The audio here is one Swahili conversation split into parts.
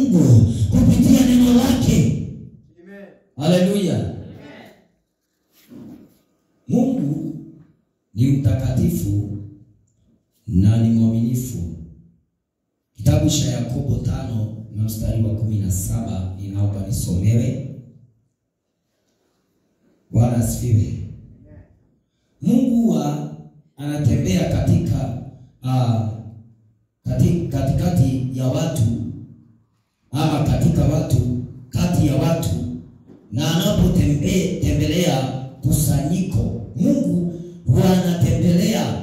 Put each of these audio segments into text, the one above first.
Mungu kupitia neno lake. Amen. Haleluya! Mungu ni mtakatifu na ni mwaminifu. Kitabu cha Yakobo tano na mstari wa kumi na saba ninaomba nisomewe. Bwana asifiwe. Mungu huwa anatembea katika uh, kati, katikati ya watu ama katika watu kati ya watu, na anapotembelea kusanyiko, Mungu huwa anatembelea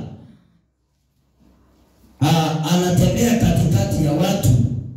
uh, anatembea katikati ya watu,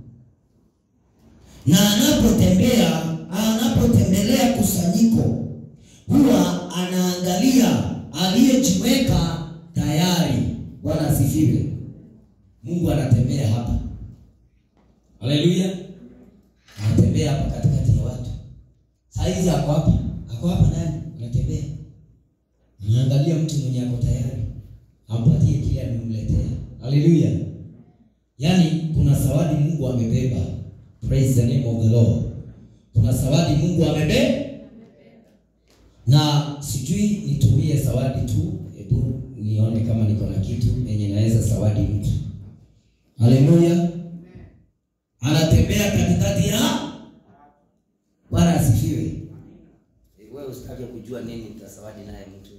na anapotembea anapotembelea kusanyiko huwa anaangalia aliyejiweka tayari. Bwana asifiwe. Mungu anatembea hapa, haleluya, anatembea hapa katikati ya watu. Saizi ako hapa, ako hapa ndani, anatembea, anaangalia mtu mwenye ako tayari, ampatie kile amemletea. Haleluya! Yaani kuna zawadi Mungu amebeba. Praise the name of the Lord. Kuna zawadi Mungu amebeba na sijui nitumie zawadi tu. Hebu nione kama niko na kitu yenye naweza zawadi mtu. Haleluya, anatembea katikati ya Bwana asifiwe. Wewe usitake kujua nini utasawadi naye mtu.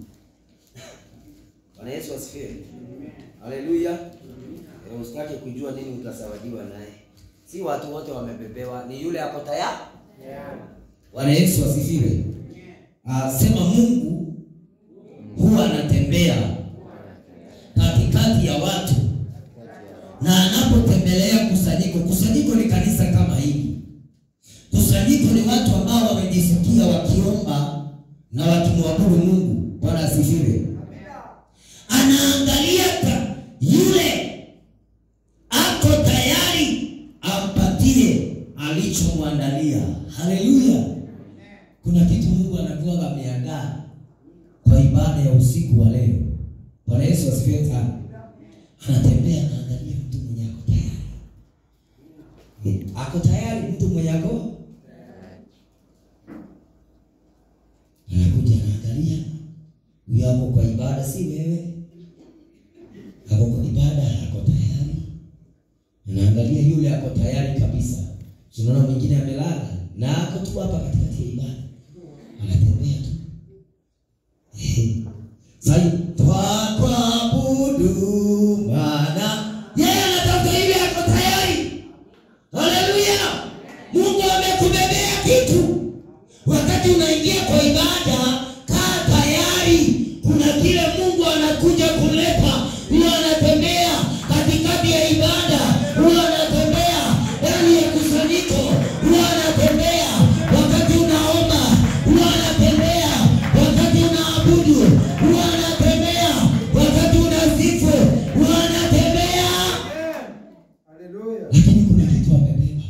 Bwana Yesu asifiwe. Haleluya. Eh, Usitake kujua nini utasawadiwa naye. Si watu wote wamebebewa, ni yule ako tayari. Bwana Yesu asifiwe. Ah, sema Mungu huwa anatembea katikati ya watu na anapotembelea kusanyiko. Kusanyiko ni kanisa kama hili. Kusanyiko ni watu ambao wamejisikia wakiomba na wakimwabudu Mungu. Bwana asifiwe. Anaangalia ka- yule ako tayari ampatie alichomwandalia. Haleluya! Kuna kitu Mungu anakuwa ameandaa kwa ibada ya usiku wa leo. Bwana Yesu asifiwe sana. Anatembea anaangalia mtu mwenye ako tayari. Eh, Ako tayari mtu mwenye ako anakuja anaangalia huyo ako kwa ibada, si wewe. Ako kwa ibada, ako tayari. Anaangalia yule ako tayari kabisa. Tunaona mwingine amelala na ako tu hapa katikati ya ibada, anatembea tu. Eh, Sai twakuabudu Bwana, yeye anatafuta ile ako tayari. Haleluya! Mungu amekubebea kitu. Wakati unaingia kwa ibada, kaa tayari. Kuna kile Mungu anakuja kuleta. Huwa anatembea katikati ya ibada, huwa anatembea ndani ya kusanyiko, huwa anatembea wakati unaomba, huwa anatembea wakati unaabudu, huwa anatembea wakati unasifu, huwa anatembea. Hallelujah. Lakini kuna kitu amebeba,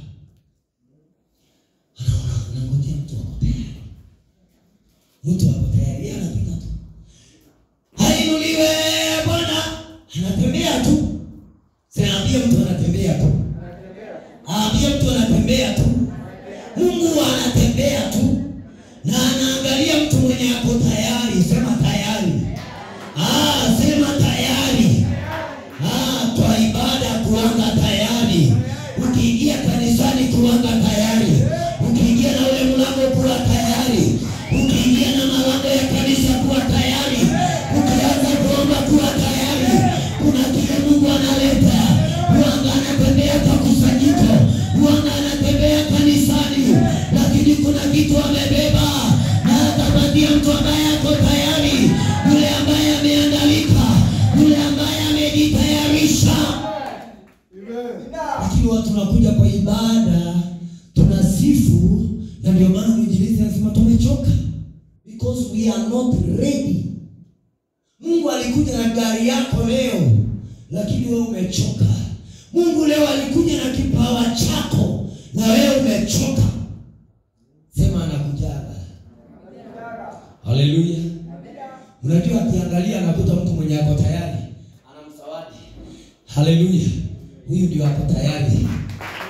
anaona anangojea mtu ako tayari, mtu ako tayari, yeye anapita tu, hainuliwe Bwana, anatembea tu. Sinaambia mtu anatembea tu, aambie mtu anatembea tu. Mungu anatembea tu na anaangalia mtu mwenye ako tayari. Sema tayari, ah, sema tayari. Ah, kwa ibada kuanga tayari. Ukiingia kanisani kuanga tayari. Ukiingia na ule mlango kuwa tayari. Ukiingia na malango ya kanisa kuwa tayari. Ukianza kuomba kuwa tayari. Kuna kile Mungu analeta. Huanga anatembea kwa kusanyiko. Huanga anatembea kanisani. Lakini kuna kitu amebeba na atapatia mtu ambaye ako tayari, yule ambaye ameandalika, yule ambaye amejitayarisha. Amen. Lakini watu tunakuja kwa ibada, tunasifu, na ndio maana mwinjilisti anasema tumechoka, because we are not ready. Mungu alikuja na gari yako leo, lakini wewe umechoka. Mungu leo alikuja na kipawa chako, na wewe umechoka. Sema anakujaga. Haleluya. Unajua akiangalia anakuta mtu mwenye ako tayari, anamsawadi. Haleluya. Huyu ndio ako tayari.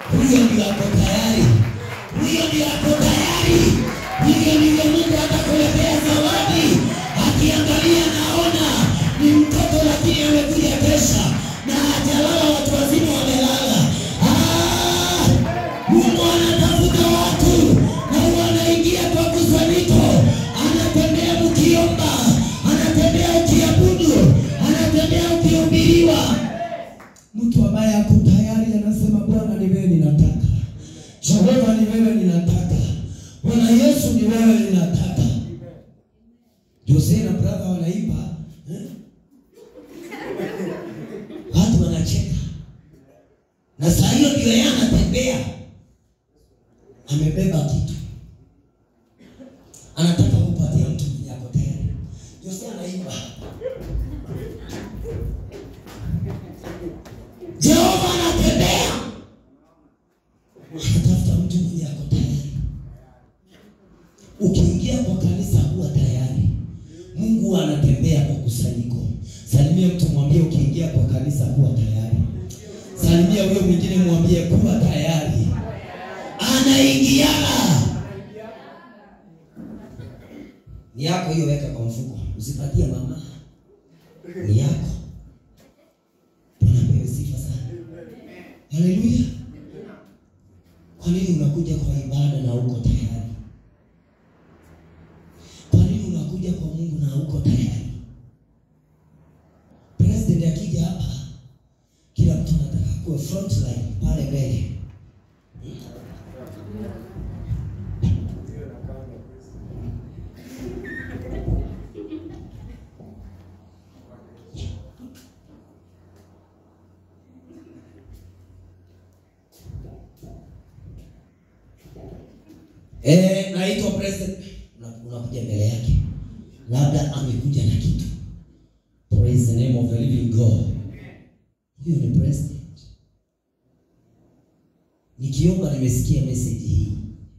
huyo ndio ako tayari, huyo ndio ako tayari. Hivyo ndivyo Mungu atakuletea zawadi, akiangalia naona ni mtoto lakini amekuja kesha na hajalala, watu wazima wamelala. Ah, Mungu anatafuta watu na wanaingia kwa kusanyiko, anatembea mkiomba, anatembea ukiabudu, anatembea ukihubiriwa. Mtu ambaye ako tayari anasema, Bwana ni wewe ninataka, Jehova ni wewe ninataka, Bwana Yesu ni wewe ninataka. Jose na brother wanaimba eh? Watu wanacheka na saa hiyo ndio yeye anatembea, amebeba kitu, anataka kupatia mtu mwenye ako tayari. Jose anaimba Jehova anatembea, anatafuta mtu mwenye ako tayari. Ukiingia kwa kanisa huwa tayari. Mungu anatembea kwa kusanyiko. Salimia mtu mwambie, ukiingia kwa kanisa huwa tayari. Salimia huyo mwingine mwambie, kuwa tayari. Anaingiana ni yako hiyo, weka kwa mfuko, usipatie mama, ni yako. Bwana apewe sifa sana. Haleluya. Kwa nini unakuja kwa ibada na uko tayari? Kwa nini unakuja kwa Mungu na uko tayari? President akija hapa, kila mtu anataka kuwa front line pale mbele. Eh, naitwa president. Una- Unakuja mbele yake, labda amekuja na kitu. Praise the name of the living God. Huyo ni president. Nikiomba nimesikia message hii.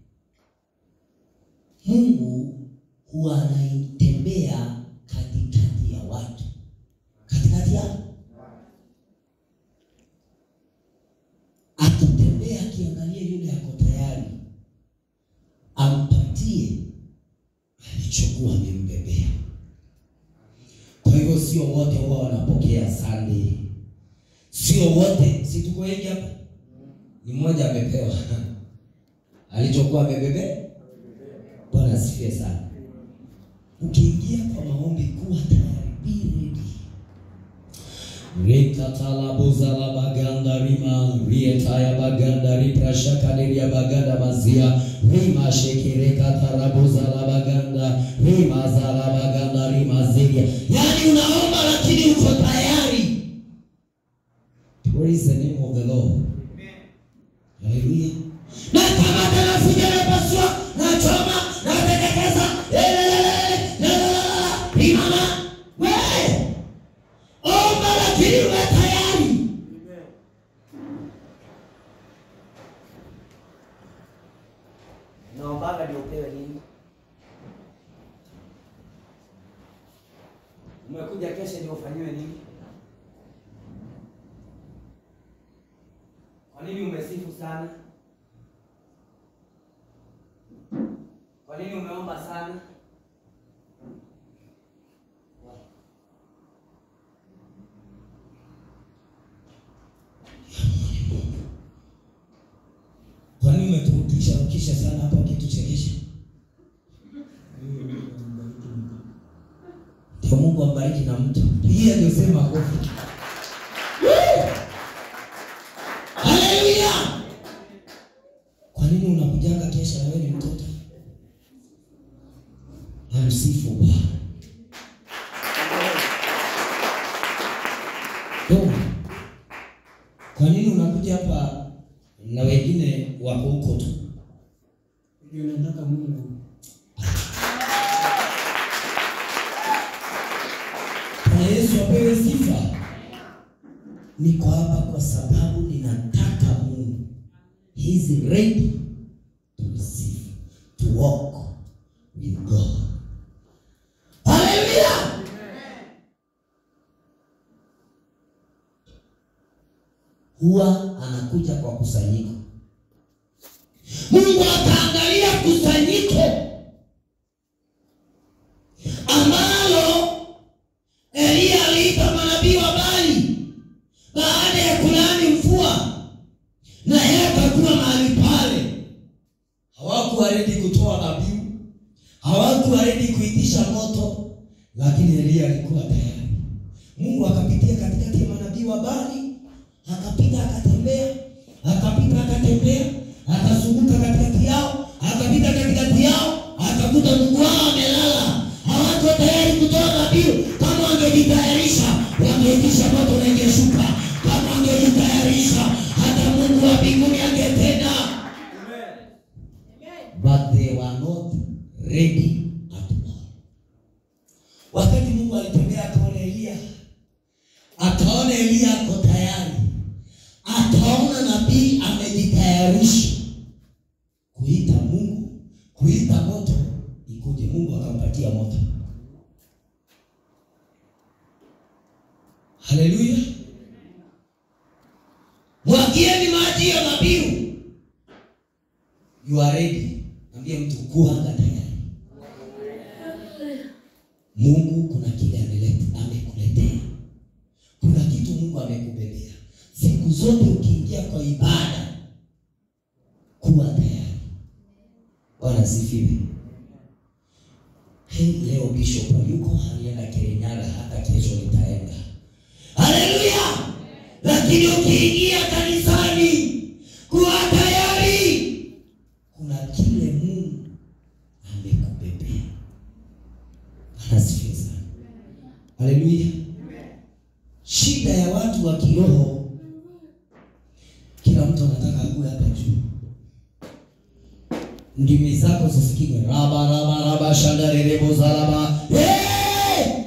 Mungu huwa anaitembea katikati ya watu, katikati ya akitembea, akiangalia yule ako tayari ampatie alichokuwa amembebea. Kwa hivyo sio wote huwa wanapokea Sunday, sio wote, si tuko wengi hapa, ni mmoja amepewa alichokuwa amebebea. Bwana asifiwe sana. Ukiingia kwa maombi, kuwa tayari, be ready. Rikatalabuzala baganda rima rietaya baganda riprashakadiria baganda mazia rima shekerekatarabuza baganda rima zala baganda rima ziria. Yani unaomba lakini uko tayari. Praise the name of the Lord. Haleluya. Na kama tena sijalipaswa na choma na teketeza imama wewe omba lakini uwe tayari. Naombaga ndio upewe nini? Umekuja kesho ndio ufanyiwe nini? Kwa nini umesifu sana? Kwa nini umeomba sana? Kwa nini umeturudisha ukisha sana hapa ukituchekesha? Ndio Mungu ambariki na mtu. Hii ndio sema kofi. Haleluya! Kwa nini unakujanga kesha na wewe ni mtoto? Amsifu Bwana. Ndio. Kwa nini unakuja hapa na wengine wako huko tu? Ndio nataka Mungu. Bwana Yesu apewe sifa. Niko hapa kwa sababu ninataka Mungu. He is ready to receive, to walk with God. Hallelujah! Huwa anakuja kwa kusanyiko. Mungu akaangalia kusanyiko ambalo Eliya aliita manabii wa Baali baada ya kulaani mvua, na yeye akakuwa mahali pale. Hawakuwa redi kutoa dhabihu, hawakuwa redi kuitisha moto, lakini Eliya alikuwa tayari. Mungu akapitia katikati ya manabii wa Baali, akapita akatembea, akapita akatembea, akazunguka katikati yao, akapita katikati yao, akakuta Mungu wao amelala. Hawako tayari kutoa dhabihu. Kama wangejitayarisha, wangeitisha moto na ingeshuka. Kama wangejitayarisha, hata Mungu wa mbinguni angetenda. But they were not ready at all. Wakati Mungu alitembea akaona Eliya, akaona Eliya ako tayari, akaona nabii amejitayarisha kuita Mungu, kuita moto ikuje. Mungu akampatia moto. Haleluya! Mwagieni maji ya dhabihu. You are ready. Ambia mtu kuanga tayari. Mungu kuna kile ameleta, amekuletea. Kuna kitu Mungu amekubebea. Siku zote ukiingia kwa ibada, kuwa tayari. Bwana asifiwe. Hey, leo bishop yuko alienda Kirinyaga, hata kesho nitaenda. Haleluya! Lakini ukiingia kanisani, kuwa tayari. Kuna kile Mungu amekubebea. Bwana asifiwe sana. Haleluya. Shida ya watu wa kiroho, kila mtu anataka akue hapa juu. Ndimi zako zisikike raba raba raba shanda rerebo zaraba. Hey!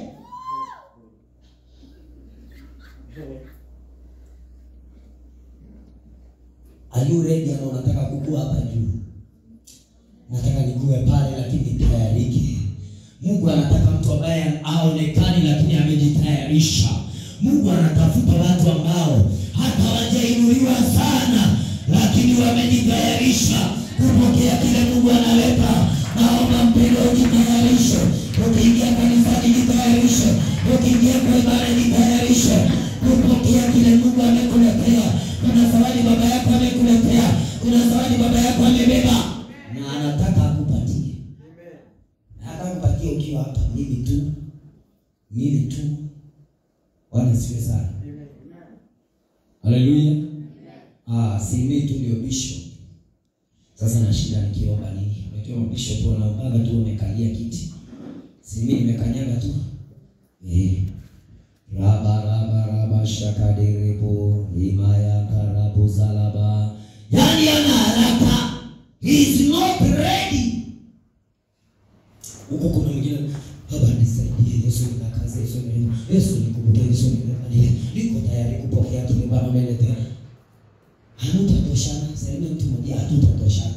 Are you ready ama unataka kukua hapa juu? Nataka nikue pale lakini nitayarike. Mungu anataka mtu ambaye aonekani lakini amejitayarisha. Mungu anatafuta watu ambao hata hawajainuliwa sana lakini wamejitayarisha kupokea kile Mungu analeta. Naomba mpendo ujitayarishe. Ukiingia kanisani jitayarishe. Ukiingia kwa ibada jitayarishe kupokea kile Mungu amekuletea. Kuna zawadi baba yako amekuletea. Kuna zawadi baba yako amebeba na anataka akupatie. Na hata kupatia ukiwa hapa mimi tu. Mimi tu. Bwana siwe sana. Haleluya. Ah, si mimi tu ndio bishop. Sasa na shida nikiomba nini? Unajua mabishop wanaombaga tu wamekalia kiti. Si mimi nimekanyaga tu. Eh. Raba raba raba shakaderebo imaya karabu zalaba. Yaani ana haraka. He is not ready. Huko kuna mwingine baba nisaidie Yesu nikakaze Yesu ni Yesu nikumbuke Yesu nikalie. Niko tayari kupokea kile Baba ameletea. Hatutatoshana, sema mtu mmoja hatutatoshana.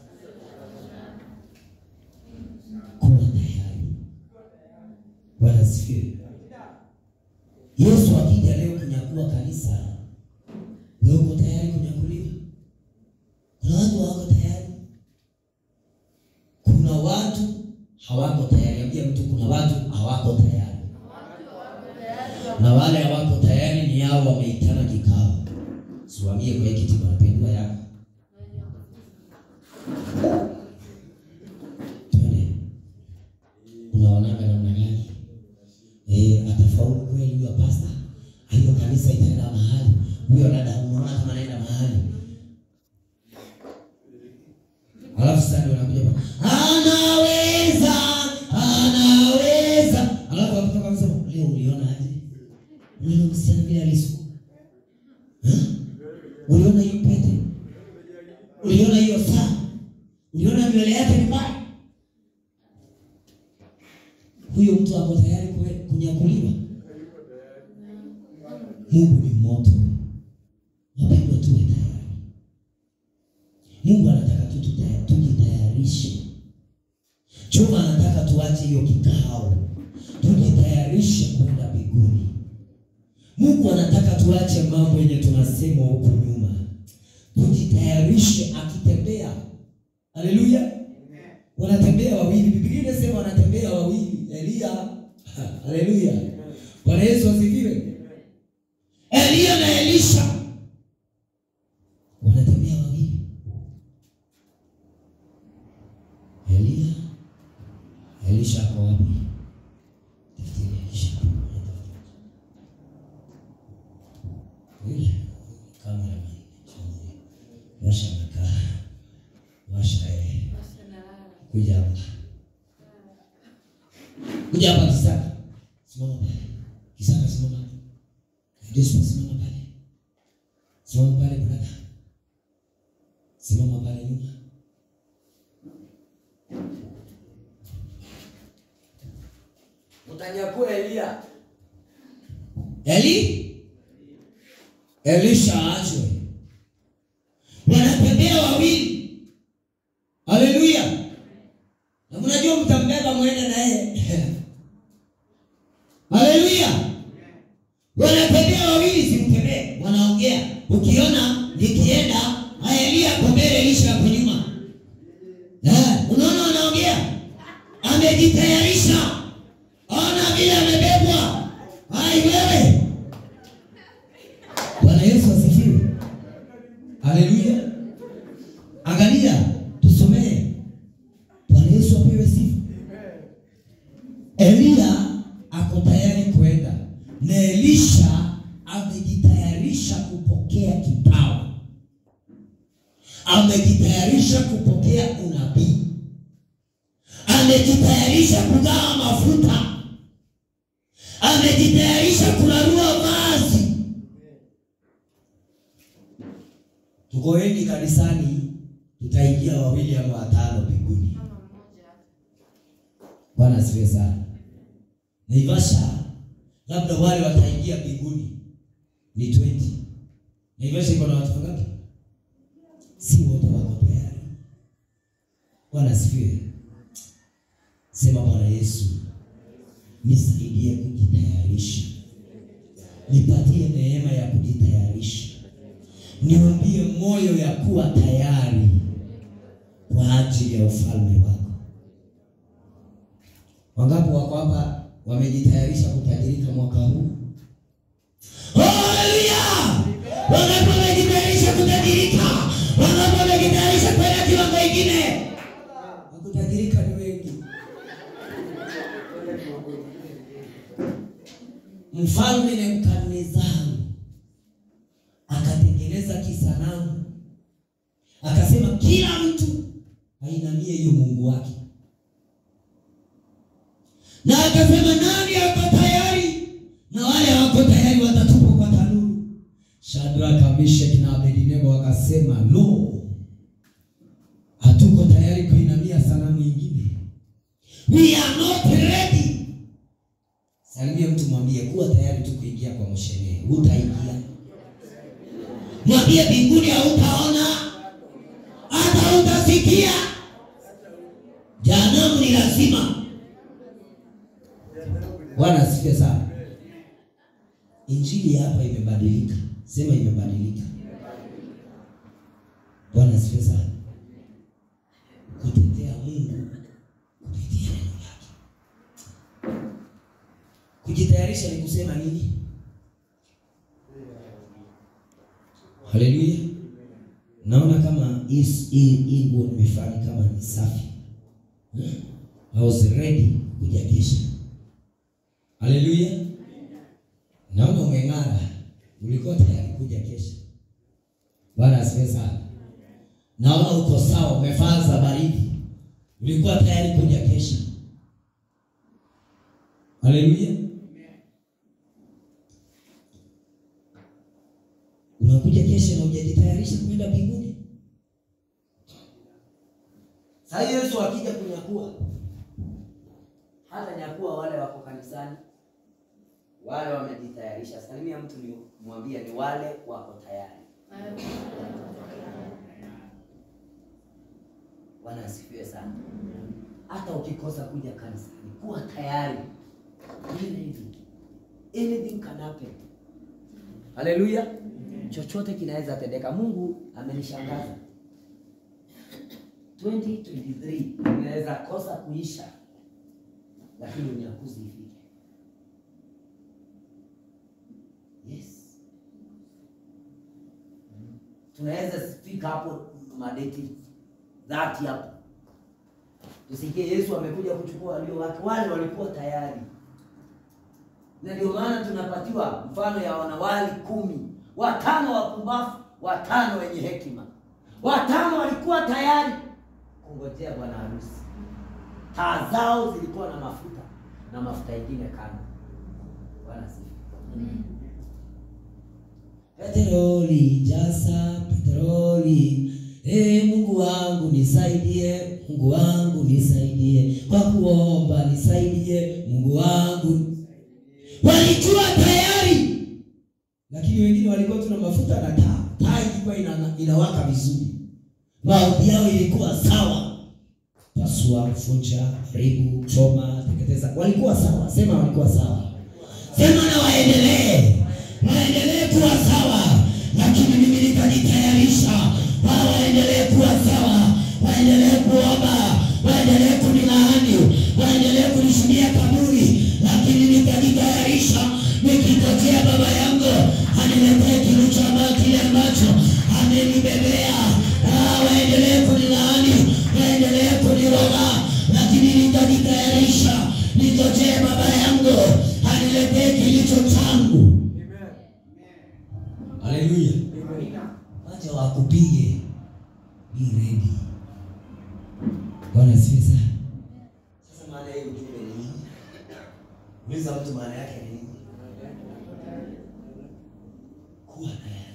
Kuwa tayari. Bwana asifiwe. Yesu akija leo kunyakua kanisa, wewe uko tayari kunyakuliwa? Kuna watu hawako tayari. Kuna watu hawako tayari. Ambia mtu kuna watu hawako tayari. Na wale hawako tayari ni hao wameitana kikao. Siwaambie kwa hiki kiti mapendwa yako. Twende. Unaonaga namna gani? Eh, atafaulu kweli huyo pasta? Hiyo kanisa itaenda mahali. Huyo dada unaona kama anaenda mahali. Alafu sasa ndio anakuja pa. Anaweza, anaweza. Alafu akitoka anasema, "Leo uliona aje? Uliona msichana vile alisuka?" Eh? Uliona hiyo pete? Uliona hiyo saa? Uliona nywele yake ni mbaya? Huyo mtu ako tayari kwe- kunyakuliwa? Mungu ni moto. Wapendwa, tuwe tayari. Mungu anataka tu tuta- tujitayarishe. Chuma anataka tuache hiyo kikao, tujitayarishe kwenda mbinguni. Mungu anataka tuache mambo yenye tunasema huku nyuma, tujitayarishe. Akitembea Haleluya. Wanatembea wawili. Biblia inasema wanatembea wawili. Elia. Haleluya. Bwana Yesu asifiwe. Elia na Elisha wanatembea wawili. Elia Elisha ako wapi? Tafuteni Elisha. Yule kamera washa makaa washa eh, kuja hapa kuja hapa Kisaka, simama pale Kisaka, simama hapo Joshua, simama pale, simama pale brother, simama pale nyuma. Mtanyakua Elia. Eli Elisha aachwe, wanatembea wawili. Haleluya! na mnajua mtambeba mwende na yeye haleluya. Wanatembea wawili, simtembee, wanaongea. Ukiona nikienda, haya Elia ako mbele, Elisha ako nyuma. Eh, unaona wanaongea, amejitayarisha. Ona vile amebebwa. Hai wewe. Bwana Yesu asifiwe. Haleluya. Angalia, tusomee. Bwana Yesu apewe sifa. Elia ako tayari kwenda na Elisha amejitayarisha kupokea kipawa, amejitayarisha kupokea unabii, amejitayarisha kugawa mafuta, amejitayarisha kurarua vazi. Tukoeni kanisani, tutaingia wawili ama watano mbinguni. Bwana asifiwe sana. Naivasha labda wale wataingia mbinguni ni 20. Naivasha iko na watu wangapi? Si wote wako tayari. Bwana asifiwe. Sema Bwana Yesu, nisaidie kujitayarisha, nipatie neema ya kujitayarisha, niumbie moyo ya kuwa tayari kwa ajili ya ufalme wako. Wangapi wako hapa wamejitayarisha kutajirika mwaka huu? Haleluya! Wangapi wamejitayarisha kutajirika? Wangapi wamejitayarisha kwenda kiwango kingine? Wakutajirika ni wengi. Mfalme Nebukadnezari akatengeneza kisanamu, akasema kila mtu ainamie hiyo Mungu wake na akasema nani ako tayari? Na wale hawako tayari watatupwa kwa tanuru. Shadraka, Meshaki na Abednego wakasema no, hatuko tayari kuinamia sanamu ingine, we are not ready. Salimia mtu, mwambie kuwa tayari tu kuingia kwa msherehe. Utaingia, mwambie mbinguni hautaona hata utasikia. Jehanamu ni lazima. Bwana asifiwe sana. Injili hapa imebadilika, sema imebadilika. Bwana asifiwe sana. Kutetea Mungu kupitia neno lake. Kujitayarisha ni kusema nini? Haleluya. Naona kama hii hii hii nguo nimefanya kama ni safi. Hmm? I was ready kuja kesha. Haleluya. Naona umeng'ara. Ulikuwa tayari kuja kesha. Bwana asifiwe sana. Naona uko sawa, umevaa za baridi. Ulikuwa tayari kuja kesha. Haleluya. Unakuja kesha na hujajitayarisha kwenda mbinguni. Sasa Yesu akija kunyakua, hata nyakua wale wako kanisani, wale wamejitayarisha. Salimia mtu ni mwambie ni wale wako tayari. Bwana asifiwe sana. Hata ukikosa kuja kanisani, kuwa tayari. Anything, anything can happen. Haleluya. Chochote kinaweza tendeka. Mungu amenishangaza. 2023 inaweza kosa kuisha, lakini unyakuzi ifike. Yes, tunaweza fika hapo madeti dhati hapo, tusikie Yesu amekuja kuchukua walio wake, wale walikuwa tayari na ndio maana tunapatiwa mfano ya wanawali kumi, watano wapumbavu, watano wenye hekima. Watano walikuwa tayari kungojea bwana harusi, taa zao zilikuwa na mafuta na mafuta ingine kando. Bwana sifiwe. Petroli, jaza petroli. E Mungu wangu nisaidie, Mungu wangu nisaidie, kwa kuomba nisaidie, Mungu wangu. Walikuwa tayari, lakini wengine walikuwa tuna mafuta na taa. Taa ilikuwa ina, inawaka vizuri, maombi yao ilikuwa sawa. Pasua, funja, haribu, choma, teketeza, walikuwa sawa. Sema walikuwa sawa, sema na waendelee waendelee kuwa sawa, lakini mimi nitajitayarisha wao waendelee kuwa sawa, waendelee kuomba, waendelee kunilaani, waendelee kunishuhudia kaburi, lakini nitajitayarisha nikingojea baba yangu aniletee kilicho ambacho kile ambacho amenibebea. Ah, waendelee kunilaani, waendelee kuniroga, lakini nitajitayarisha ningojee baba yangu aniletee kilicho changu. Haleluya. Wacha wakupige. Be ready. Bwana asifiwe sana. Sasa maana hiyo ujumbe ni nini? Uliza mtu maana yake ni nini? Kuwa tayari.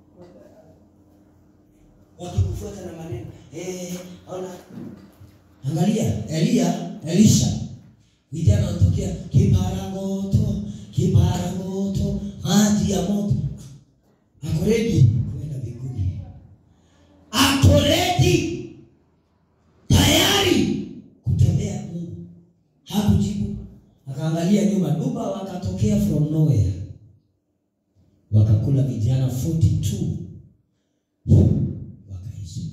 Wakikufuata na maneno, eh, ona. Angalia Elia, Elisha. Vijana wanatokea kipara moto, kipara moto, maji ya moto. Ako ready kwenda mbinguni. Ako ready tayari kutembea Mungu. Hakujibu, akaangalia nyuma, duba wakatokea from nowhere, wakakula vijana 42 wakaishi.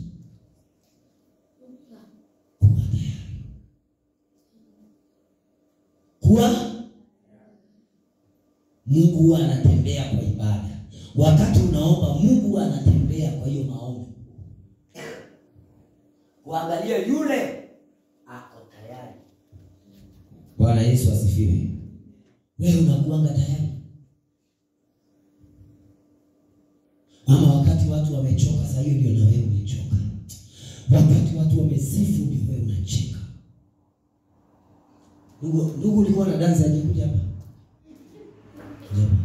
Kuwa tayari, kuwa Mungu huwa anatembea kwa ibada. Wakati unaomba, Mungu huwa anatembea kwa hiyo maombi. Kuangalia yule ako tayari. Bwana Yesu asifiwe. Wewe unakuanga tayari, ama wakati watu wamechoka, saa hiyo ndio na wewe umechoka. Wakati watu wamesifu, ndio wewe unacheka. Ndugu, ndugu, ulikuwa na dansi ajikuja hapa Kuja hapa.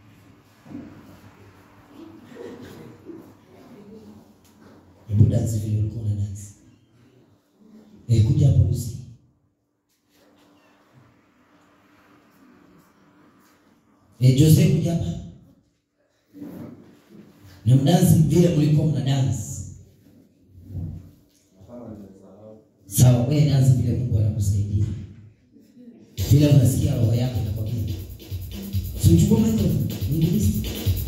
Hebu dansi vile ulikuwa na dansi. Eh, kuja hapa Lucy. Eh, Jose kuja hapa. Na mdansi vile mlikuwa mna dance. Sawa, wewe dansi vile Mungu anakusaidia. Vile unasikia roho yako inakwambia. Si uchukue microphone, mwinjilisti.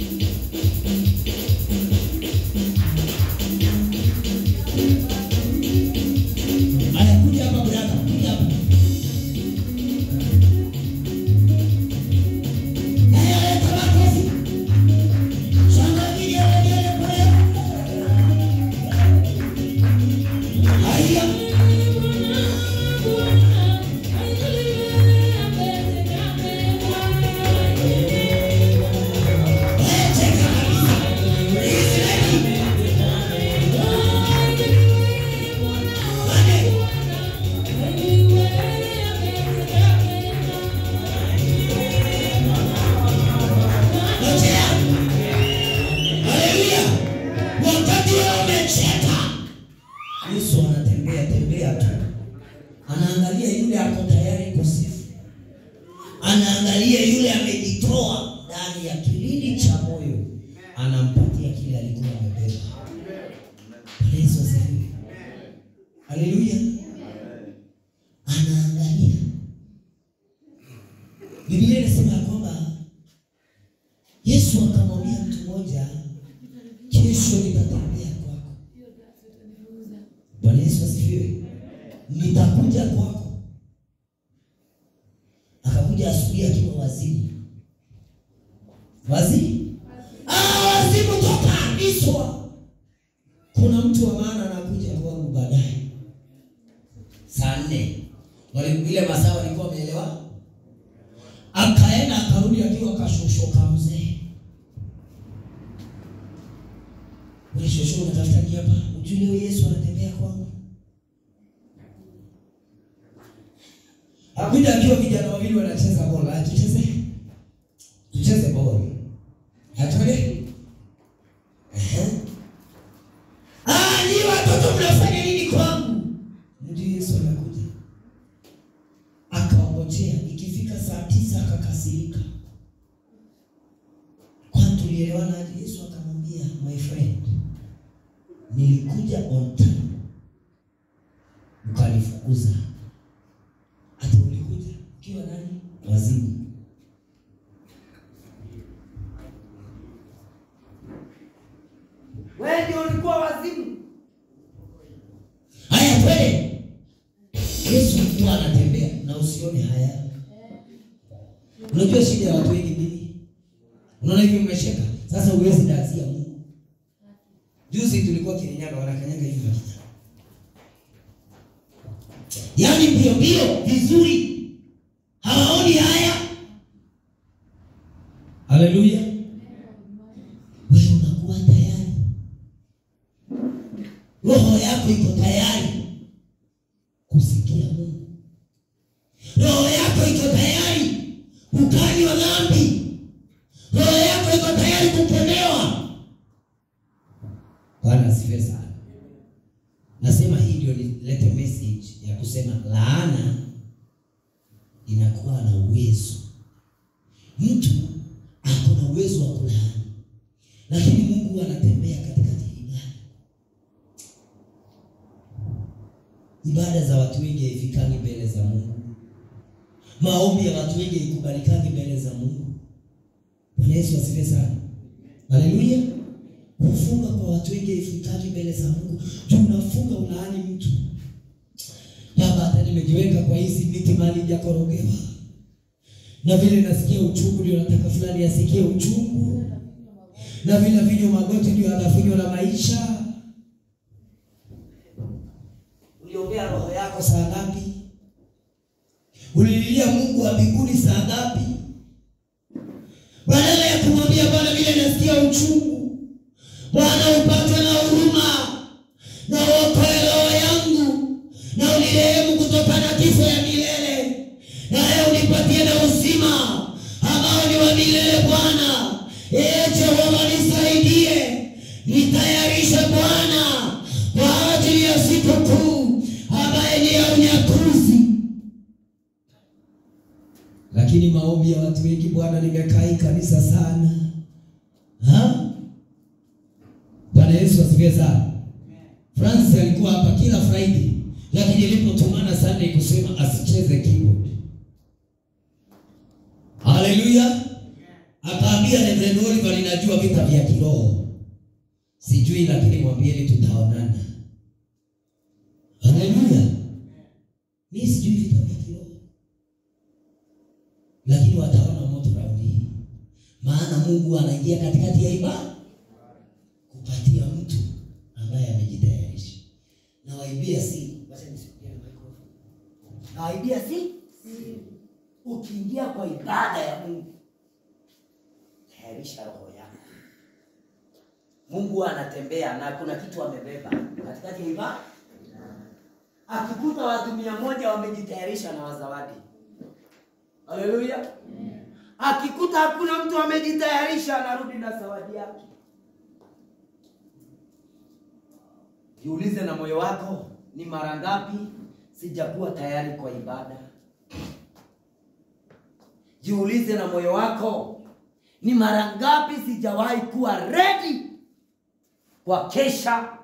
Aya, kuja hapa brother, kuja hapa. Aya, leta makofi. Shangilia wengine kule. Aya. Lete kabisa. Israeli. Mane. Ngojea. Haleluya. Wakati wewe umecheka, Yesu anatembea tembea tu, anaangalia yule ako tayari kusifu, anaangalia yule amejitoa ndani ya kilindi cha moyo, anampatia kile alikuwa amebeba. Bwana Yesu asifiwe. Haleluya. Anaangalia. Biblia inasema ya kwamba Yesu akamwambia mtu mmoja, kesho nitatembea kwako. Bwana Yesu akakuja kwako, akakuja asubuhi akiwa wazimu, wazimu, ah, wazimu toka Iswa. Kuna mtu wa maana anakuja kwangu baadaye saa nne, wale ile masaa walikuwa wameelewa, akaenda akarudi akiwa kashoshoka mzee. Wewe shosho unatafuta nini hapa? Ujue leo Yesu anatembea kwangu. Akuja akiwa vijana wawili wanacheza bola, tucheze. Tucheze bola. Hatole? Ehe. Ah, ni watoto mnafanya nini kwangu? Ndio Yesu anakuja. Akaongojea, ikifika saa tisa akakasirika. Kwani tulielewana aje? Yesu akamwambia, my friend, nilikuja on time, mkanifukuza. Hata ulikuja ukiwa nani? Wazimu. Wewe ndio ulikuwa wazimu. Haya, twende. Yesu alikuwa anatembea na usione haya. Unajua shida ya watu wengi nini? Unaona hivi umesheka. Sasa huwezi dazia Mungu. Juzi tulikuwa Kirinyaga wanakanyaga hivi makita. Yaani mbio mbio vizuri. Hawaoni haya. Haleluya. Wewe unakuwa tayari. Roho yako iko tayari kusikia Mungu. Roho yako iko tayari kukanywa dhambi. Roho yako iko tayari kukemewa. Bwana asifiwe sana. Nasema hii ndio nilete message ya kusema laana inakuwa na uwezo. Mtu ako na uwezo wa kulaani, lakini Mungu anatembea katikati ya ibada. Ibada za watu wengi haifikangi mbele za Mungu. Maombi ya watu wengi haikubalikani mbele za Mungu. Bwana Yesu asifiwe sana. Haleluya. Kufunga kwa watu wengi haifikani mbele za Mungu. Juu unafunga ulaani mtu. Baba, hata nimejiweka kwa hizi miti mali hajakorogewa. Na vile nasikia uchungu ndio nataka fulani asikie uchungu. Na vile vinyo magoti ndio atafinywa na maisha. Uliombea roho yako saa ngapi? Ulililia Mungu wa mbinguni saa ngapi? Badala ya kumwambia Bwana, vile nasikia uchungu, Bwana upatwe na huruma na uokoe roho yangu na unirehemu kutoka na kifo ya milele, naye unipatie na uzima ambao ni wa milele. Bwana ee Jehova, nisaidie, nitayarishe Bwana kwa ajili ya siku kuu ambaye ni ya unyakuzi. Lakini maombi ya watu wengi Bwana, nimekaa hii kanisa sana ha? Bwana Yesu asifiwe sana. Francis alikuwa hapa kila Friday, lakini ilipotumana Sunday kusema asicheze keyboard. Haleluya! Akaambia Reverend Oliver, ninajua vita vya kiroho sijui, lakini mwambieni tutaonana. Haleluya! Mimi sijui vita vya kiroho, lakini wataona moto raundi hii, maana Mungu anaingia katikati ya ibada kupatia mtu ambaye amejitayarisha. Na waibia si wacha nisikie microphone. Na waibia si ukiingia kwa ibada ya Mungu, tayarisha roho yako. Mungu anatembea na kuna kitu amebeba katikati ya ibada. Akikuta watu mia moja wamejitayarisha na wazawadi, haleluya. Akikuta hakuna mtu amejitayarisha, anarudi na zawadi yake. Jiulize na moyo wako, ni mara ngapi sijakuwa tayari kwa ibada? Jiulize na moyo wako, ni mara ngapi sijawahi kuwa ready kwa kesha?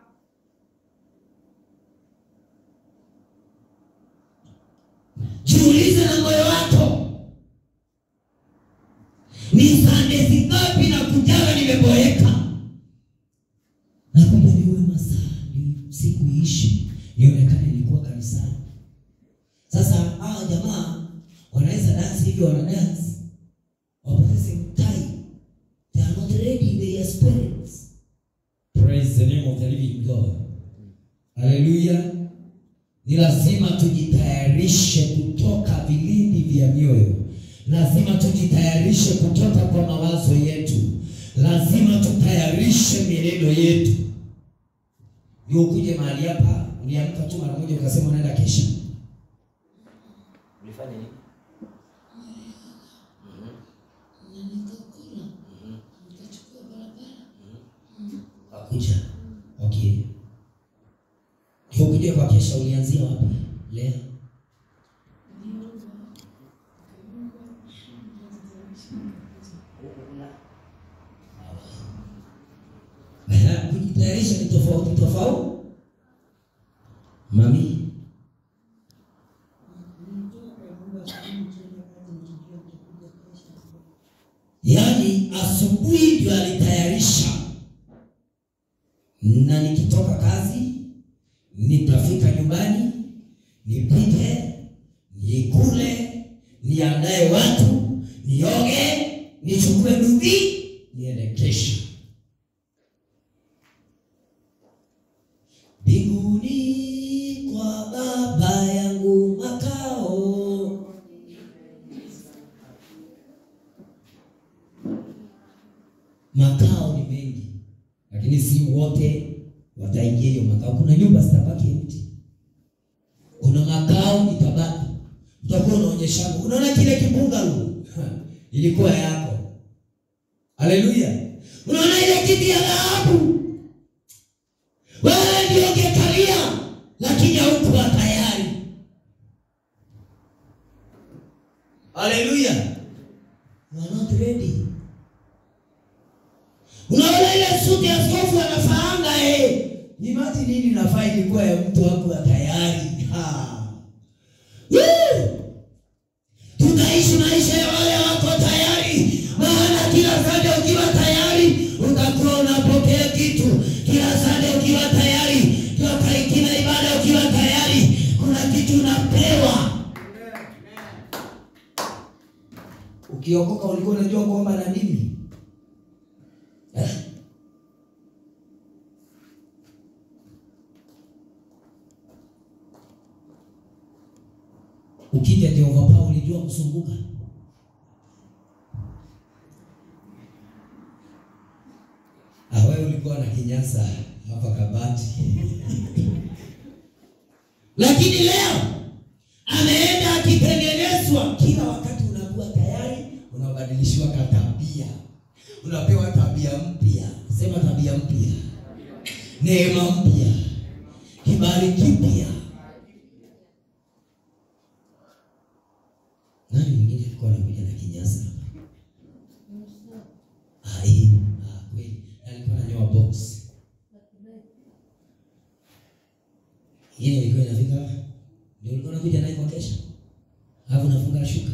Jiulize na moyo wako, ni sande zingapi na kujaga nimeboeka, nakuja niwe masaa ni siku iishi nionekane nilikuwa kanisani. wakiwa wana dance wapoteze tai they are not ready in their spirits praise the name of the living god haleluya ni lazima tujitayarishe kutoka vilindi vya mioyo lazima tujitayarishe kutoka kwa mawazo yetu lazima tutayarishe mienendo yetu ndio ukuje mahali hapa uliamka tu mara moja ukasema unaenda kesha Ulifanya nini? Wakuja. Okay. Ndio kuja kwa kesha ulianzia wapi? Leo. Ehe, Kujitayarisha ni tofauti tofauti. Mami, yaani asubuhi ndio alitayarisha, na nikitoka kazi nitafika nyumbani nipike, nikule, niandae watu, nioge, nichukue dudhi, niende kesha. Mbinguni kwa Baba yangu makao makao ni mengi, lakini si wote wataingia hiyo makao. Kuna nyumba zitabaki empty, kuna makao itabaki. Utakuwa unaonyeshana, unaona kile kibungalow ilikuwa yako. Haleluya! Unaona ile kiti ya dhahabu, wewe ndio ungekalia, lakini haukuwa tayari. Haleluya! You are not ready. Unaona ile suti ya askofu anafaanga eh. Ni mati nini nafaa ilikuwa ya mtu wangu wa tayari. Ha. Woo! Tutaishi maisha ya wale wako tayari. Maana kila sande ukiwa tayari utakuwa unapokea kitu. Kila sande ukiwa tayari, kila kila ibada ukiwa tayari, kuna kitu unapewa. Ukiokoka ulikuwa unajua kuomba na nini? Eh? Ukija Jehova Paulo ulijua kusumbuka. Ah, wewe ulikuwa na kinyasa hapa kabati. Lakini leo ameenda akitengenezwa. Kila wakati unakuwa tayari, unabadilishiwa katabia, unapewa tabia mpya. Sema tabia mpya, neema mpya, kibali kipya. Nani mwingine alikuwa anakuja na kinyasa hapa? Ah, hii. Ah, kweli. Alikuwa ananyoa box. Yeye ilikuwa inafika hapa. Ndio ulikuwa unakuja naye kwa kesha. Alafu unafunga shuka.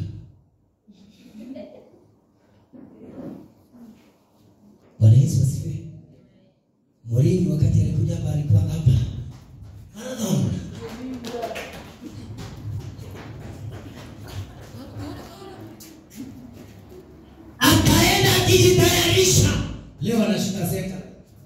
Bwana Yesu asifiwe. Mwalimu wakati alikuja hapa alikuwa hapa. Marathon. Akaenda akijitayarisha. Leo anashika seka.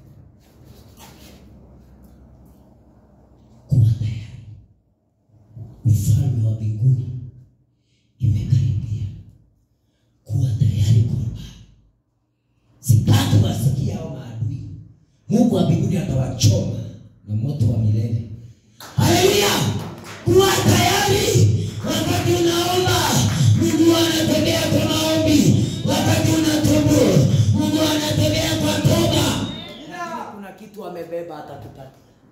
Kuwa tayari. Ufalme wa mbinguni imekaribia. Kuwa tayari kurba. Sitaki wasikia hao maadui. Mungu wa mbinguni atawachoma na moto wa milele. Haleluya! Kuwa tayari wakati unaomba, Mungu anatembea kwa maombi. Wakati unatubu, Mungu anatembea kwa toba. Lakini kuna kitu amebeba atatupata.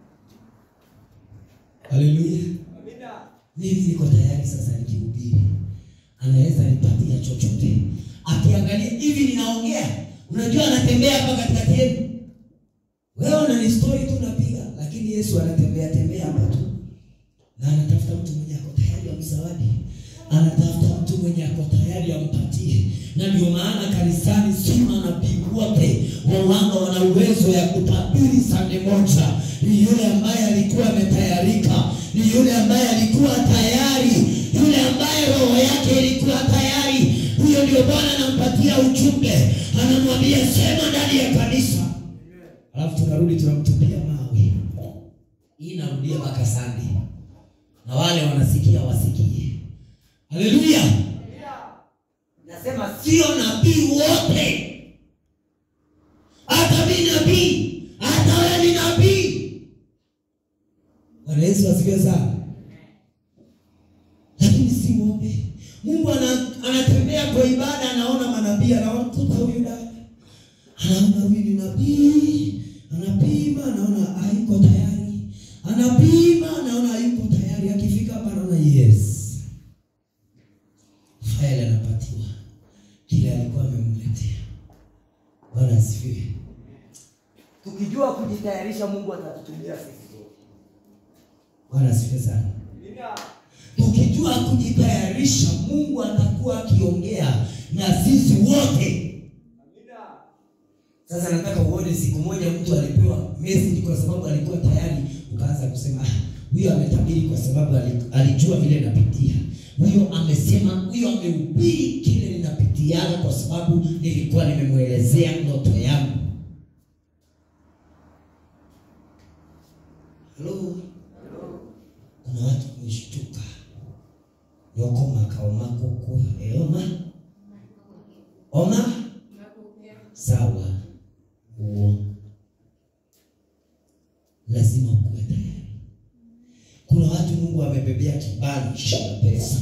Haleluya! Mimi niko tayari sasa nikihubiri, anaweza nipatia chochote. Akiangalia hivi ninaongea, unajua anatembea hapa katikati yenu. Wewe una story tu unapiga, lakini Yesu anatembea tembea hapa tu, na anatafuta mtu mwenye ako tayari amzawadi, anatafuta mtu mwenye ako tayari ampatie. Na ndio maana kanisani si manabii wote wawanga wana uwezo ya kutabiri sande moja. Ni yule ambaye alikuwa ametayarika, ni yule ambaye alikuwa tayari, yule ambaye roho yake ilikuwa tayari, ndio Bwana anampatia ujumbe, anamwambia sema ndani ya kanisa, alafu tunarudi tunamtupia mawe. Hii inarudia mpaka Sunday, na wale wanasikia wasikie. Haleluya! Nasema Sio nabii wote, hata mi nabii, hata wewe ni nabii. Bwana Yesu asifiwe sana. Lakini si wote. Mungu ana, anatembea kwa ibada, anaona manabii, anaona mtoto huyu dada, anaona huyu ni nabii, anapima, anaona hayuko tayari, anapima, anaona hayuko tayari. Akifika hapa anaona yes, faili anapatiwa kile alikuwa amemletea. Bwana asifiwe. tukijua kujitayarisha, Mungu atatutumia sisi zote. Bwana asifiwe sana. Tukijua kujitayarisha, Mungu atakuwa akiongea na sisi wote. Sasa nataka uone, siku moja mtu alipewa message kwa sababu alikuwa tayari, ukaanza kusema ah, huyo ametabiri kwa sababu ali- alijua vile napitia. Huyo amesema, huyo amehubiri kile ninapitiaga kwa sababu nilikuwa nimemwelezea ndoto yangu. Halo, kuna watu wameshtuka yoko makao makoko eoma oma sawa uo lazima ukuwe tayari kuna watu mungu amebebea kibali cha pesa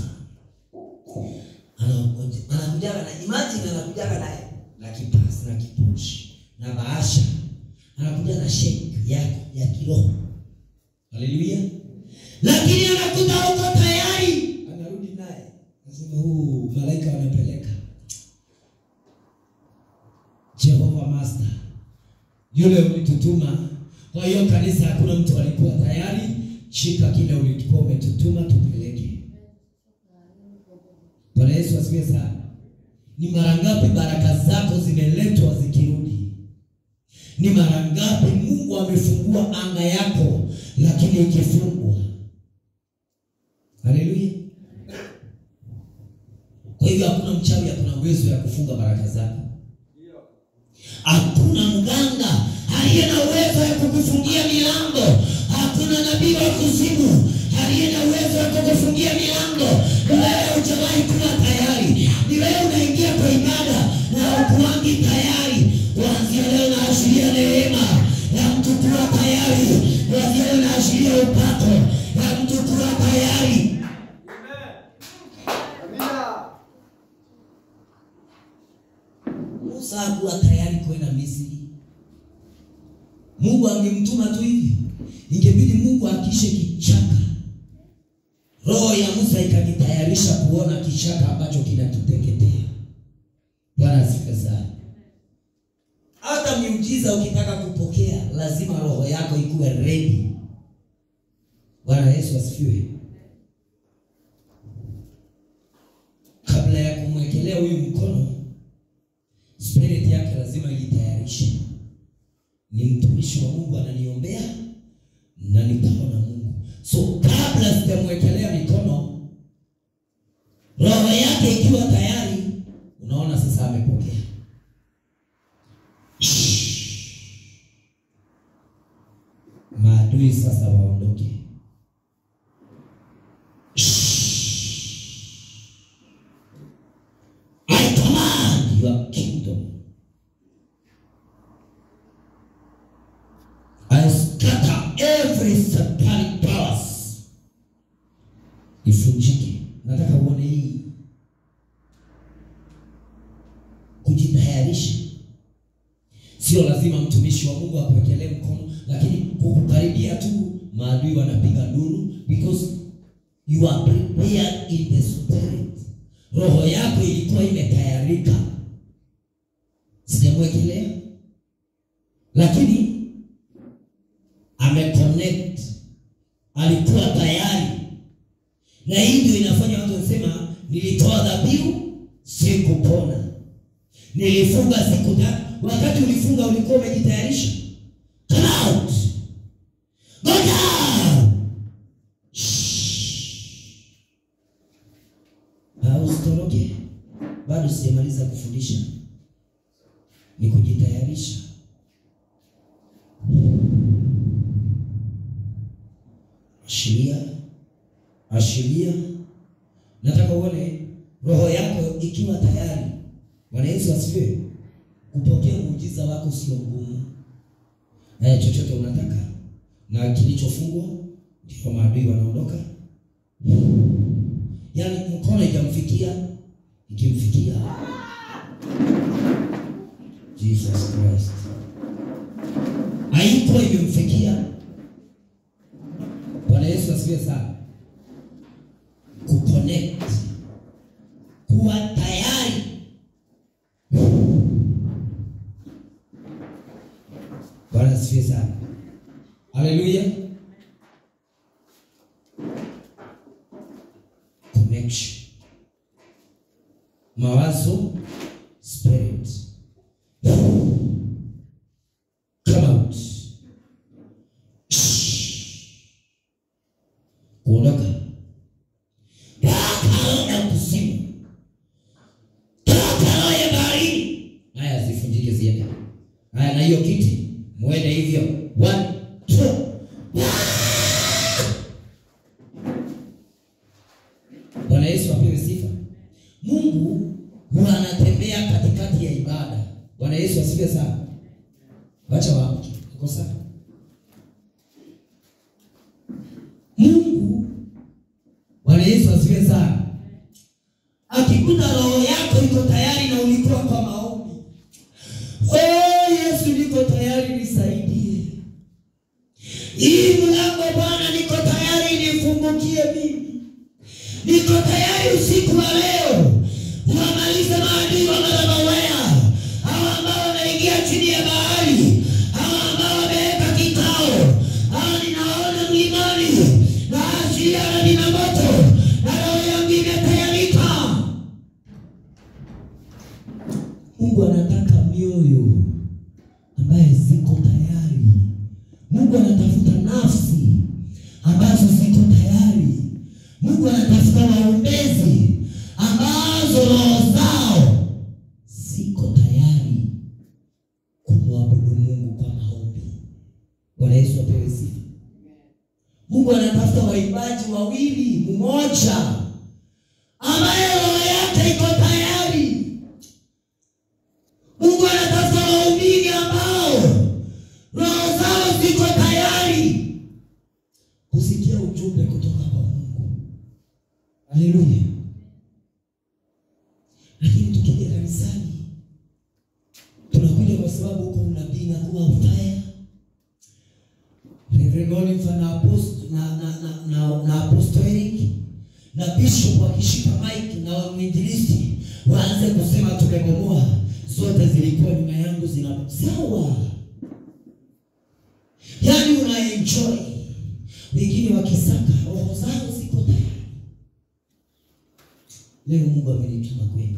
Anakuja- anakujaga na imagine anakujaga na na kipasi na kipushi na bahasha anakuja na sheki yako ya kiroho haleluya lakini anakuta huko tayari anarudi naye anasema huu malaika wanapeleka jehova master yule ulitutuma kwa hiyo kanisa hakuna mtu alikuwa tayari shika kile ulikuwa umetutuma tupeleke bwana yesu asifiwe sana ni mara ngapi baraka zako zimeletwa zikirudi ni mara ngapi mungu amefungua anga yako lakini ikifungwa haleluya kwa hivyo hakuna mchawi hakuna uwezo ya kufunga baraka zako hakuna mganga aliye na uwezo ya kukufungia milango hakuna nabii wa kuzimu aliye na uwezo wa kukufungia milango ni wewe hujawahi kuwa tayari ni wewe unaingia kwa ibada na ukuangi tayari kuanzia leo naashiria neema ya mtu kuwa tayari kuanzia leo naashiria upato ya mtu kuwa tayari Musa hakuwa tayari kwenda Misri. Mungu angemtuma tu hivi, ingebidi Mungu akishe kichaka. Roho ya Musa ikajitayarisha kuona kichaka ambacho kinatuteketea. Bwana asifiwe sana. Hata miujiza ukitaka kupokea, lazima roho yako ikuwe ready. Bwana Yesu asifiwe. Kabla ya kumwekelea huyu mkono spirit yake lazima ijitayarishe. Ni mtumishi wa Mungu ananiombea na nitaona Mungu. So kabla sijamwekelea mikono, roho yake ikiwa tayari, unaona sasa amepokea. Maadui sasa waondoke. I command your kingdom. I scatter every satanic powers. Ifunjike. Nataka uone hii kujitayarisha. Sio lazima mtumishi wa Mungu akuwekelee mkono, lakini kukukaribia tu maadui wanapiga nduru because you are prepared in the spirit. Roho yako ilikuwa imetayarika, sijamwekelea, lakini ameconnect, alikuwa tayari, na hii ndio inafanya watu wasema, nilitoa dhabihu sikupona, nilifunga siku tatu. Wakati ulifunga ulikuwa umejitayarisha. Come out, go down. Shh. Ah, usitoroke. bado sijamaliza kufundisha, ni kujitayarisha. Ashiria, ashiria. Nataka uone roho yako ikiwa tayari. Bwana Yesu asifiwe. Kupokea muujiza wako sio ngumu. Eh, chochote unataka na kilichofungwa ndio maadui wanaondoka. Yaani mkono ijamfikia ikimfikia Jesus Christ haiko imemfikia. Bwana Yesu asifiwe sana. Kuconnect, kuwa tayari. Bwana asifiwe sana. Haleluya. Connection. Mawazo, spirit. Come out. Kuondoka. Toka kuzimu. Toka roho ya baharini. Haya zifunjike ziende. Haya na hiyo kiti muende hivyo. One, two. Bwana Yesu apewe sifa. Mungu huwa anatembea katikati ya ibada. Bwana Yesu asifiwe sana. Wacha waamke. Uko sawa? Mungu Bwana Yesu asifiwe sana. Akikuta roho yako iko tayari na ulikuwa kwa maombi. Oh Yesu niko tayari nisaidie. Hii mlango Bwana niko tayari nifungukie mimi. Niko tayari usiku wa leo wamalize maadui wa madhabawea, hawa ambao wameingia chini ya bahari, hawa ambao wameweka kikao, hawa ninaona mlimani na ashiria nina moto na roho yangu imetayarika. Mungu anataka mioyo ambaye ziko tayari. Mungu anatafuta nafsi ambazo ziko tayari. Mungu anatafuta waombezi ambazo roho zao ziko tayari kumwabudu Mungu kwa maombi. Bwana Yesu apewe sifa. Mungu anatafuta waimbaji wawili, mmoja ambaye roho yake iko tayari. Mungu anatafuta waumini ambao roho zao ziko tayari kusikia ujumbe kutoka kwa Mungu. Haleluya! Lakini tukija kanisani tunakuja kwa sababu huko unabii na kuwa fire Reverend Oliver na apost na na na, na, na apostolic na bishop wakishika mic na mwinjilisti waanze kusema tumebomoa, zote zilikuwa nyuma yangu zina sawa, yaani una enjoy, wengine wakisaka roho zao ziko tayari. Leo Mungu amenituma kwenu,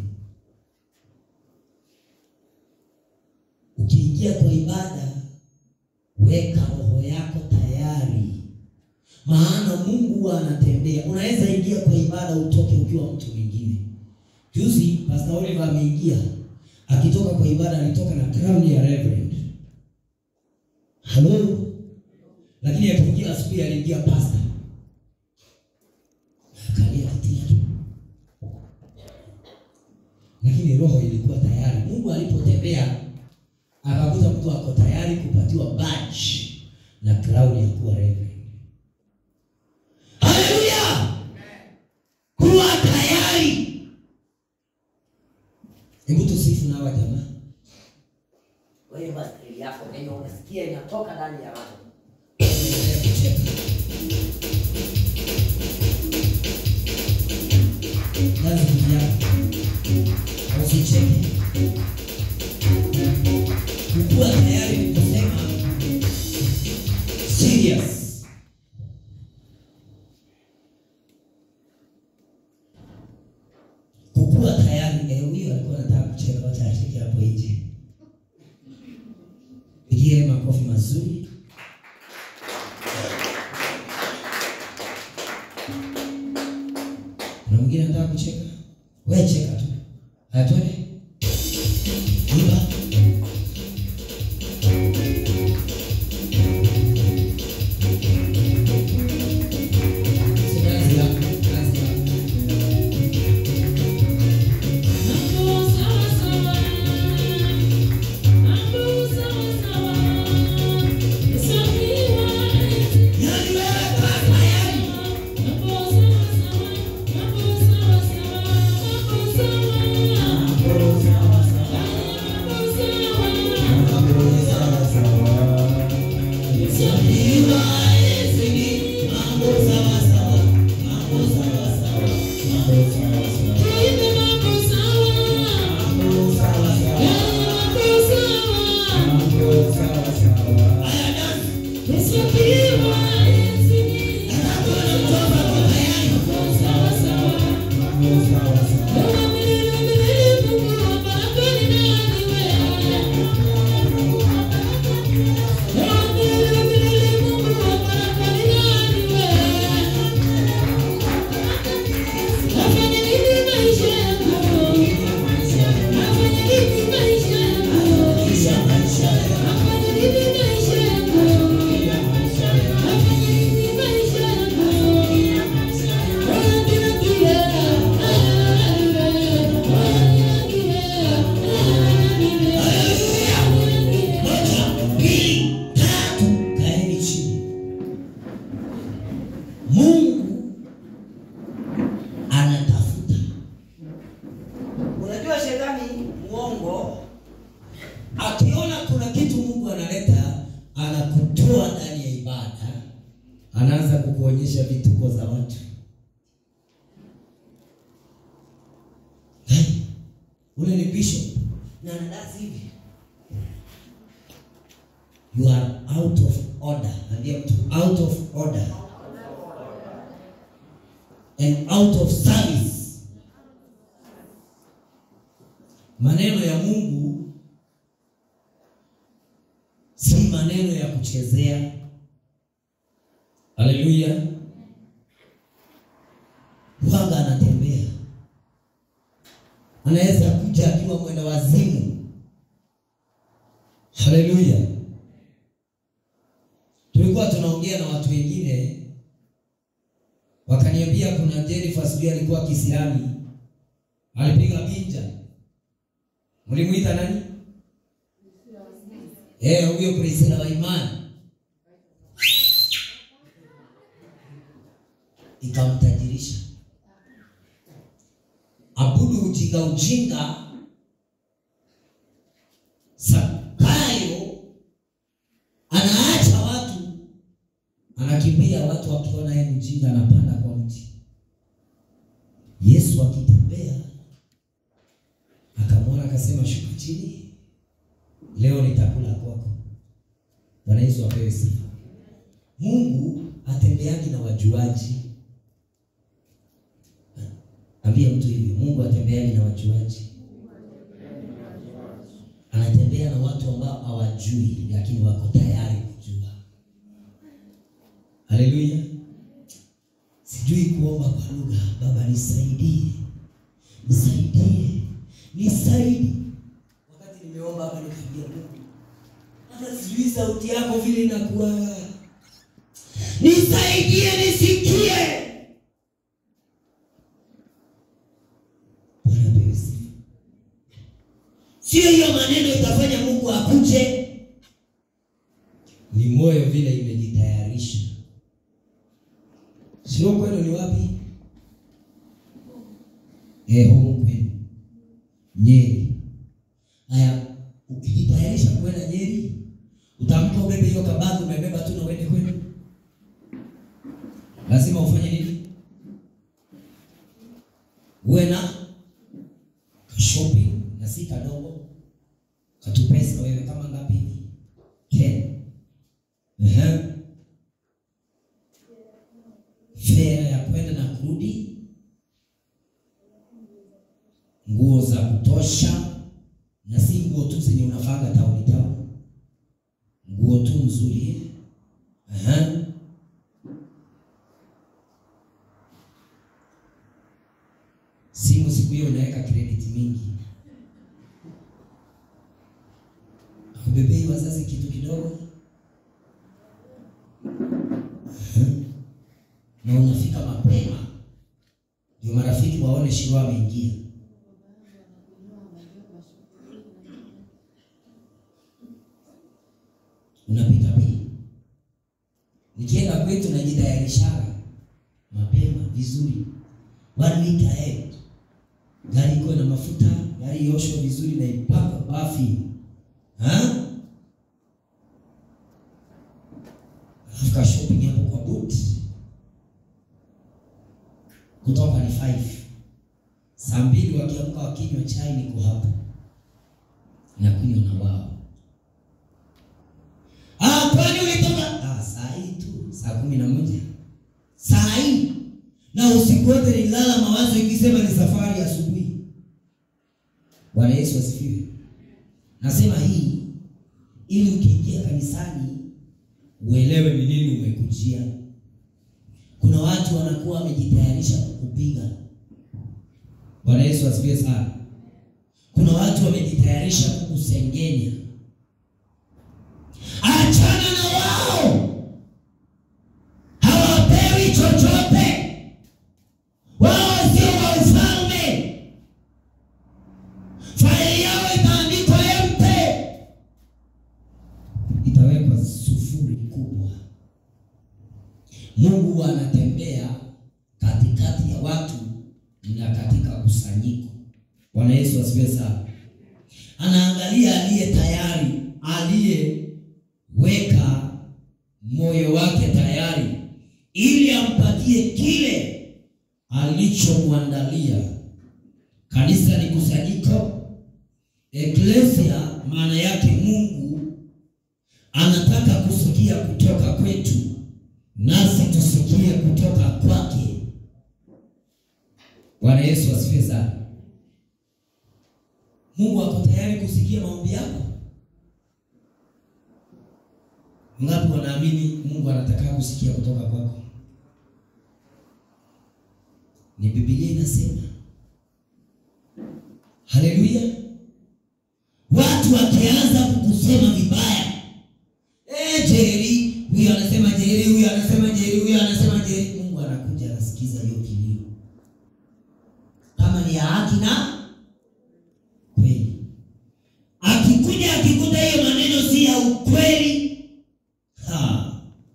ukiingia kwa ibada weka roho yako tayari, maana Mungu huwa anatembea. Unaweza ingia kwa ibada utoke ukiwa mtu mwingine. Juzi Pastor Oliver ameingia, akitoka kwa ibada alitoka na crown ya reverend. Halo, lakini alipoingia asubuhi aliingia pastor, akalia kiti yake, lakini roho ilikuwa tayari. Mungu alipotembea akakuta mtu ako tayari kupatiwa badge na crown ya kuwa reverend. Haleluya! Kuwa tayari. Hebu tusifu na hawa jamaa. Wewe basi akili yako yenye unasikia inatoka ndani ya roho. Endelea kucheka. Kazi ni yako. Usicheke. Kukuwa tayari ni kusema serious. Kukuwa tayari, eh, huyo alikuwa anataka kucheka, wacha acheke hapo nje. Pigie makofi mazuri. Kuna mwingine anataka kucheka, wewe cheka tu, Atwende. Imba. Si kazi yako, kazi yako. Yaani wewe kama yaani. Imba, sini, mambo sawa sawa, mambo sawa sawa, mambo sawa sawa, mambo sawa sawa. Haya dance. Moja, mbili, tatu, kaeni chini. Mungu anatafuta. Unajua shetani muongo Akiona kuna kitu Mungu analeta, anakutoa ndani ya ibada, anaanza kukuonyesha vituko za watu. Hey, ule ni bishop na anadasi hivi. You are out of order. Ambia mtu out of order. And out of service. Maneno ya Mungu si maneno ya kuchezea. Haleluya! Waga anatembea, anaweza kuja akiwa mwenda wazimu. Haleluya! Tulikuwa tunaongea na watu wengine, wakaniambia kuna Jennifer sijui alikuwa Kiislamu, alipiga binja. Mlimuita nani? Eh, huyo Priscilla wa imani ikamtajirisha. Abudu ujinga ujinga, Zakayo anaacha watu, anakimbia watu wakiona yeye mjinga, anapanda kwa mti. Yesu akitembea akamwona, akasema shuka chini, leo nitakula kwako. Bwana Yesu apewe sifa. Mungu atembeani na wajuaji. Ambia mtu hivi, Mungu atembeani na wajuaji. Anatembea na watu ambao hawajui lakini wako tayari kujua. Haleluya. Sijui kuomba kwa lugha. Baba nisaidie, nisaidie, nisaidie. Wakati nimeomba hapa nikaambia Mungu, hata sijui sauti yako vile inakuwa, nisaidie nisikie. Bwana apewe sifa. Sio hiyo maneno itafanya Mungu akuje, ni moyo vile imejitayarisha. Sio kwenu ni wapi? Eh, huko kwenu Nyeri. Haya, ukijitayarisha kwenda Nyeri, utaamka ubebe hiyo kabati umebeba tu na uende kwenu. Lazima ufanye nini? Uwe na shopping na si kadogo katupesa wewe kama ngapi hivi? Ten. Ehe. Fare ya kwenda na kurudi, nguo za kutosha, na si nguo tu zenye unafanga tauni tauni, nguo tu nzuri. Ehe. Simu siku hiyo unaweka credit mingi kidogo na unafika mapema, ndio marafiki waone Shiro ameingia. Unapita pia, nikienda kwetu najitayarishaga mapema vizuri, one week ahead, gari iko na mafuta, gari ioshwe vizuri na ipakwe bafi ha? Alafu ka shopping hapo kwa boot kutoka ni 5 saa mbili wakiamka wakinywa chai, niko hapo nakunywa na wao. Ah, kwani ulitoka? Ah, saa hii tu saa kumi na moja saa hii na usiku wote nilala mawazo ikisema ni safari asubuhi. Bwana Yesu asifiwe. Nasema hii ili ukiingia kanisani uelewe ni nini umekujia. Kuna watu wanakuwa wamejitayarisha kukupiga. Bwana Yesu asifiwe sana. Kuna watu wamejitayarisha kukusengenya. Achana na wao, hawapewi chochote. Wao sio wa ufalme. Faili yao itaandikwa empe, itawekwa sufuri kubwa. Mungu anatembea katikati ya watu na katika kusanyiko. Bwana Yesu asifiwe sana. Anaangalia aliye tayari, aliyeweka moyo wake tayari, ili ampatie kile alichomwandalia. Kanisa ni kusanyiko. Eklesia maana yake Mungu anataka kusikia kutoka kwetu, nasi tusikie kutoka kwake. Bwana Yesu asifiwe sana. Mungu ako tayari kusikia maombi yako. Ngapi wanaamini Mungu anataka kusikia kutoka kwako? Ni Biblia inasema. Haleluya! Watu wakianza kukusema vibaya, eh, Jerry huyu anasema Jerry, huyu anasema Jerry, huyu anasema Jerry, Mungu anakuja anasikiza hiyo kilio, kama ni ya haki na kweli. Akikuja akikuta hiyo maneno si ya ukweli, ha,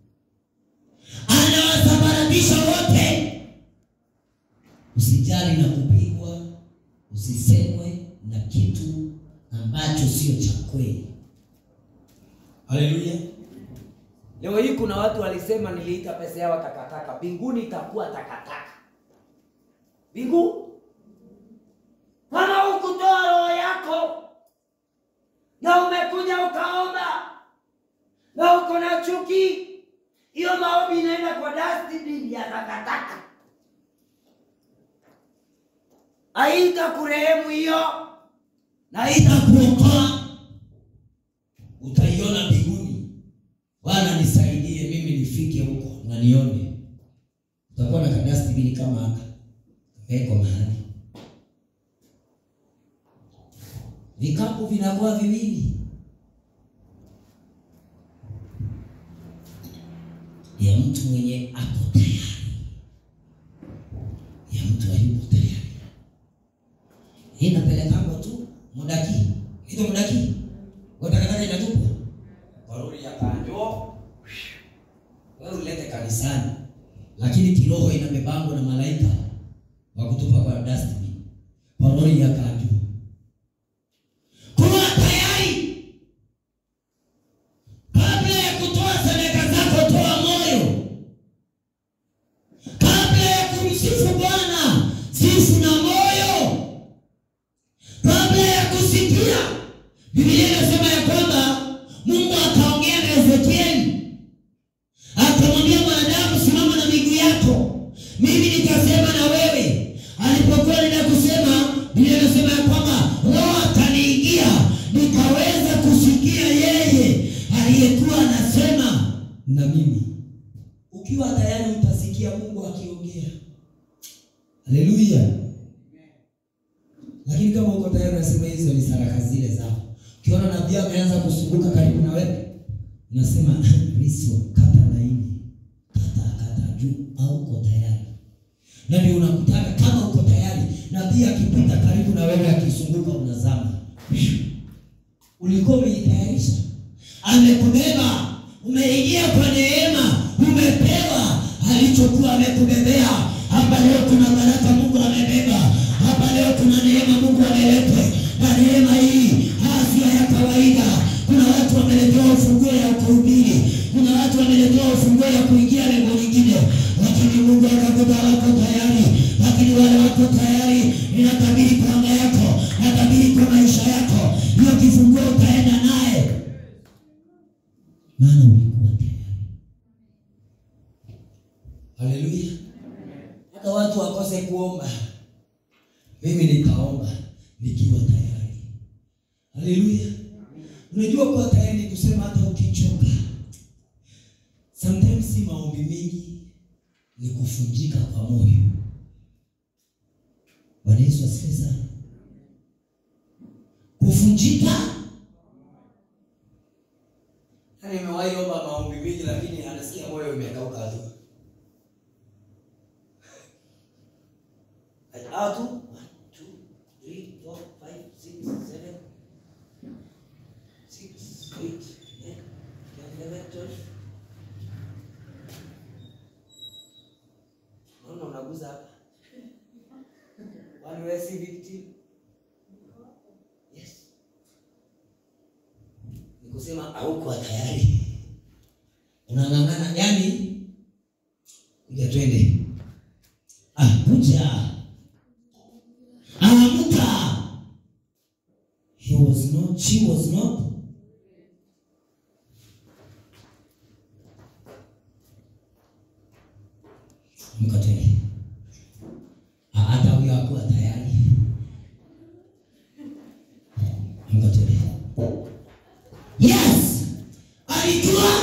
anawasambaratisha wote. Usijali na kupigwa, usisemwe na kitu ambacho sio cha kweli. Haleluya! Leo hii kuna watu walisema niliita pesa yao takataka, mbinguni itakuwa takataka. Mbingu kama hukutoa roho yako na umekuja ukaomba na uko na chuki, hiyo maombi inaenda kwa dustbin ya takataka. Haita kurehemu hiyo. na itakuokoa, utaiona mbinguni. Bwana nisaidie mimi nifike huko na nione. Utakuwa na kadasti bili kama haka weko mahali, vikapu vinakuwa viwili ya mtu mwenye ako tayari, ya mtu hayuko tayari. Hii inapelekangwa tu mudaki hizo mudaki watakataka inatupwa kwa lori ya kanjo, wewe ulete kanisani, lakini kiroho inabebangwa na malaika wa kutupa kwa dustbin kwa lori ya kanjo. Kuwa tayari kabla ya kutoa sadaka zako, toa moyo. Kabla ya kumsifu Bwana, sifu na moyo kabla ya kusikia. Biblia inasema ya kwamba Mungu akaongea na Ezekieli akamwambia mwanadamu, simama na miguu yako, mimi nitasema na wewe. Alipokuwa nenda kusema, Biblia inasema ya kwamba Roho akaniingia, nikaweza kusikia yeye aliyekuwa anasema na mimi. Ukiwa tayari utasikia Mungu akiongea. Haleluya! Lakini kama uko tayari unasema hizo ni saraka zile zao. Ukiona nabii ameanza kusumbuka karibu na wewe, unasema riswa kata laini kata kata juu au uko tayari na ndio unakutaka kama uko tayari nabii akipita karibu na wewe akizunguka unazama ulikuwa umejitayarisha amekubeba umeingia kwa neema umepewa alichokuwa amekubebea hapa leo kuna baraka mungu amebeba hapa leo kuna neema mungu ameleta na neema hii afya ya kawaida kuna watu wameletewa ufunguo ya kuhubiri kuna watu wameletewa ufunguo ya kuingia lengo lingine lakini mungu akakuta wako tayari lakini wale wako tayari ninatabiri kwa anga yako natabiri kwa maisha yako hiyo kifunguo utaenda naye maana ulikuwa tayari haleluya hata watu wakose kuomba mimi nitaomba nikiwa tayari haleluya unajua kuwa tayari ni kusema hata ukichoka sometimes si maombi mengi ni kufunjika kwa moyo bwana yesu asifiwe sana kufunjika Yaani nimewahi omba maombi mingi lakini anasikia moyo umekauka tu. Like, How to? One, two, three, four, five, six, seven, six, eight, nine, ten, eleven, twelve. Naona unaguza hapa. One way si victim. Yes. ni kusema hauko tayari unang'ang'ana yani kuja twende ah, kuja amka he was not she was not amka twende Ah, hata huyo hakuwa tayari amka twende Yes, alijua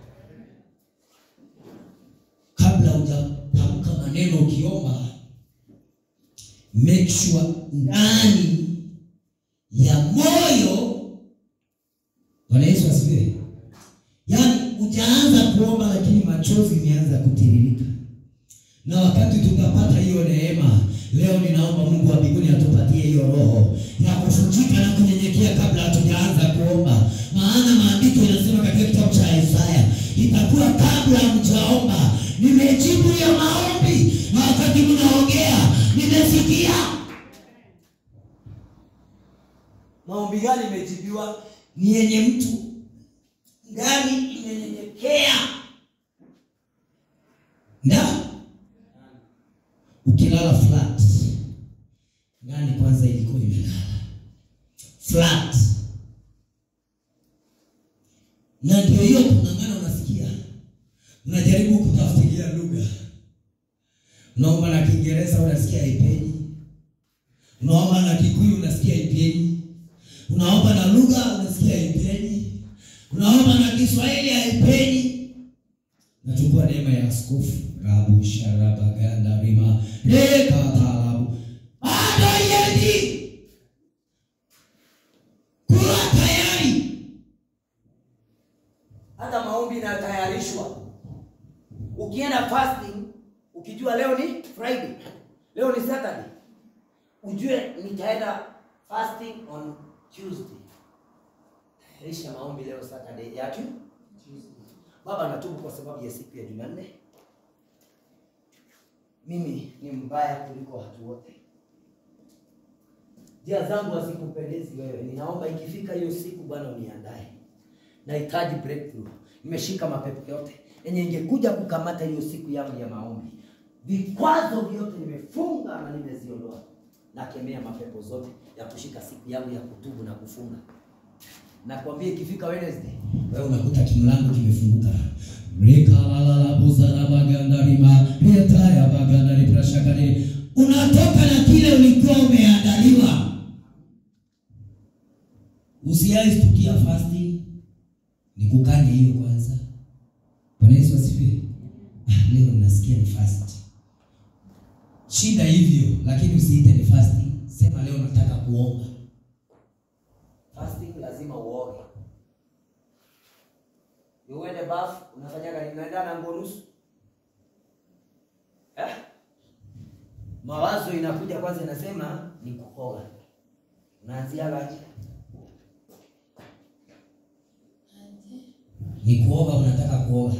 kabla hujatamka maneno ukiomba, make sure ndani ya moyo. Bwana Yesu asifiwe. Yaani hujaanza kuomba, lakini machozi imeanza kutiririka, na wakati tutapata hiyo neema leo, ninaomba Mungu wa mbinguni atupatie hiyo roho ya kufunjika na kunyenyekea kabla hatujaanza kuomba, maana maandiko inasema katika kitabu cha Isaya, itakuwa kabla mjaomba nimejibu hiyo maombi, na wakati mnaongea nimesikia. Maombi gani imejibiwa? Ni yenye mtu ndani imenyenyekea na ukilala flat ndani kwanza ilikuwa imelala flat na ndio hiyo kung'ang'ana unasikia unajaribu kutafutilia lugha unaomba na kiingereza unasikia ipenyi unaomba na kikuyu unasikia ipenyi unaomba na lugha unasikia ipenyi unaomba na kiswahili haipenyi nachukua neema ya askofu rabu sharabaganda rima lekatalabu bado yendi kuwa tayari hata maombi inatayarishwa. Ukienda fasting, ukijua leo ni Friday, leo ni Saturday, ujue nitaenda fasting on Tuesday. Tayarisha maombi leo Saturday ya tu Baba, natubu kwa sababu ya siku ya Jumanne. Mimi ni mbaya kuliko watu wote, njia zangu hazikupendezi wewe. Ninaomba ikifika hiyo siku, Bwana uniandae nahitaji breakthrough. Nimeshika mapepo yote yenye ingekuja kukamata hiyo siku yangu ya maombi. Vikwazo vyote nimefunga na nimeziondoa. Nakemea mapepo zote ya kushika siku yangu ya kutubu na kufunga. Nakwambia ikifika Wednesday, wewe unakuta kimlango kimefunguka rikalalabuzarabagandarima retayabagandariprashakani unatoka na kile ulikuwa umeandaliwa usiaistukia fasting ni kukanya hiyo kwanza bwana yesu asifiwe ah, leo nasikia ni fast shida hivyo lakini usiite ni fasting sema leo nataka kuomba fasting lazima uoge. Ni uende bafu, unafanyaga nini? Unaenda na nguo nusu eh? Mawazo inakuja kwanza, inasema ni kukoga. Unaanzia gaje? Ni kuoga, unataka kuoga.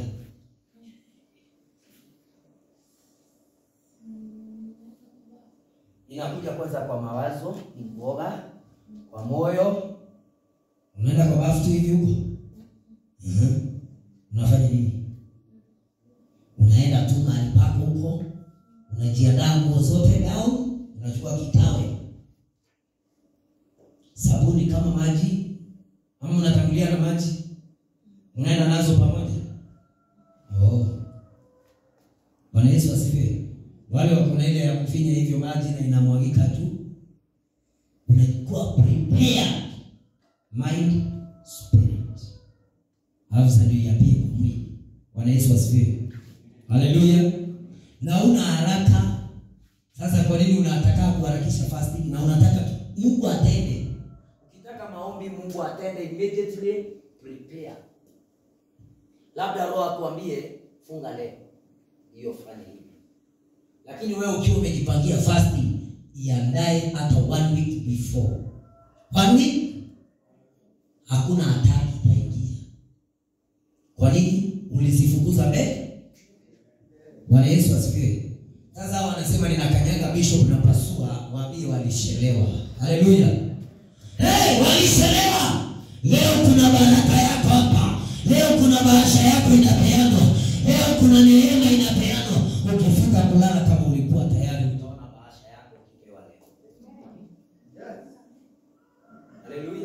Inakuja kwanza kwa mawazo, ni kuoga. Kwa moyo, Unaenda kwa bafu tu hivi huko. Mhm. Unafanya nini? Unaenda tu mahali pako huko, unajiandaa nguo zote down, unachukua kitawe, sabuni kama maji, ama unatangulia na maji, unaenda nazo pamoja. Oh, Bwana Yesu asifiwe. Wale wako na ile ya kufinya hivyo maji na inamwagika tu, unakuwa prepared mind spirit alafu sasa ndio yapie kwa mwili bwana yesu asifiwe haleluya na una haraka sasa kwa nini unataka kuharakisha fasting na unataka mungu atende ukitaka maombi Mungu atende immediately, prepare. Labda Roho akuambie funga leo, hiyo fanye hivi. lakini wewe ukiwa umejipangia fasting iandae hata one week before kwani hakuna hatari itaingia kwa nini ulizifukuza mbele bwana yesu asifiwe sasa hawa wanasema ninakanyaga bishop na pasua waambie walishelewa haleluya hey, walishelewa leo kuna baraka yako hapa leo kuna bahasha yako inapeanwa leo kuna neema inapeanwa ukifika kulala kama ulikuwa tayari Utaona bahasha yako ukipewa leo. Haleluya.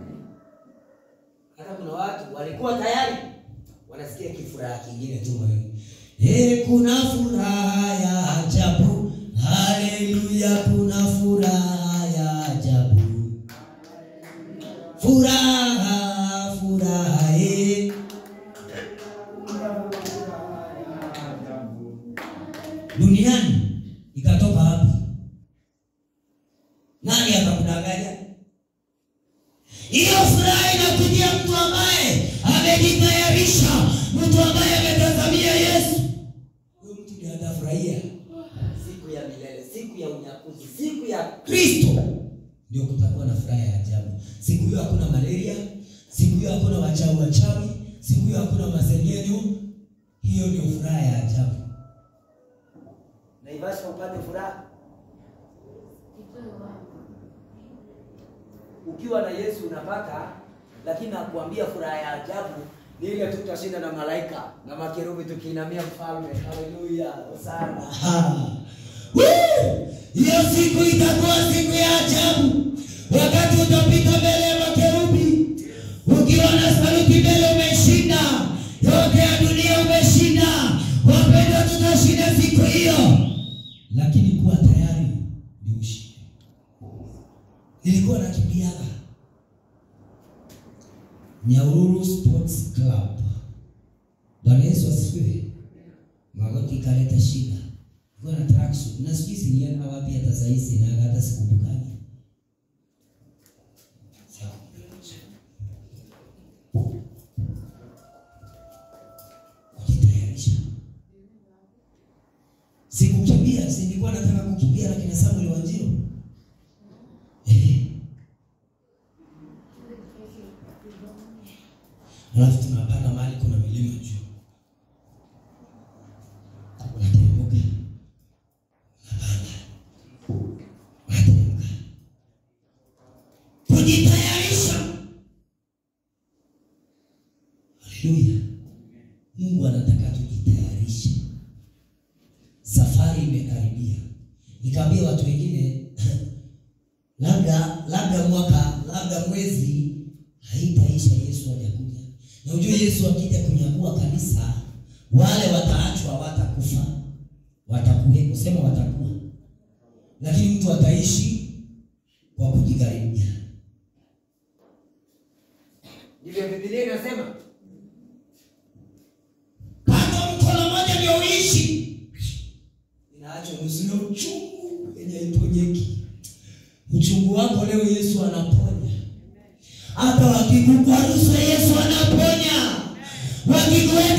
Hata kuna watu walikuwa tayari wanasikia kifuraha kingine tu moyoni. Eh, kuna furaha ya ajabu. Haleluya, kuna furaha ya ajabu. Furaha, furaha eh. Duniani ikatoka wapi? Nani akakudanganya? Hiyo furaha inakujia mtu ambaye amejitayarisha, mtu ambaye ametazamia Yesu. Huyo mtu ndiye atafurahia. Siku ya milele, siku ya unyakuzi, siku ya Kristo ndio kutakuwa na furaha ya ajabu. Siku hiyo hakuna malaria, siku hiyo hakuna wachawi wachawi, siku hiyo hakuna masengenyo. Hiyo ndio furaha ya ajabu. Naivasha upate furaha. Ukiwa na Yesu unapata, lakini nakuambia furaha ya ajabu ni ile tu tutashinda na malaika na makerubi tukiinamia mfalme. Haleluya, hosana. Aha. Woo! Hiyo siku itakuwa siku ya ajabu, wakati utapita mbele ya makerubi ukiwa na saluti mbele, umeshinda yote ya dunia, umeshinda. Wapendwa, tutashinda siku hiyo, lakini kuwa tayari ni ushindi. Nilikuwa nakimbiaga Nyahururu Sports Club. Bwana Yesu asifiwe. Magoti ikaleta shida. Nilikuwa na tracksuit. Na sijui zilienda wapi hata saa hizi na hata sikumbukani. Sawa. Kujitayarisha. Sikukimbia, si nilikuwa nataka kukimbia na kina Samuel Wanjiru. Eh. Alafu tunapanda mahali kuna milima juu. Unateremka. Unapanda. Unateremka. Kujitayarisha. Haleluya. Mungu anataka tujitayarishe. Safari imekaribia. Nikaambia watu wengine labda labda mwaka labda mwezi haitaisha Yesu hajakuja. Na ujue Yesu akija kunyakua kanisa, wale wataachwa watakufa, watakuwepo, sema watakuwa, lakini mtu ataishi kwa kujigharimia. Ndivyo Biblia inasema. Kama mkono mmoja ndio uishi, inaachwa nusu na uchungu yenye haiponyeki. Uchungu wako leo Yesu anaponya. Hata wakikukwaruza Yesu anaponya.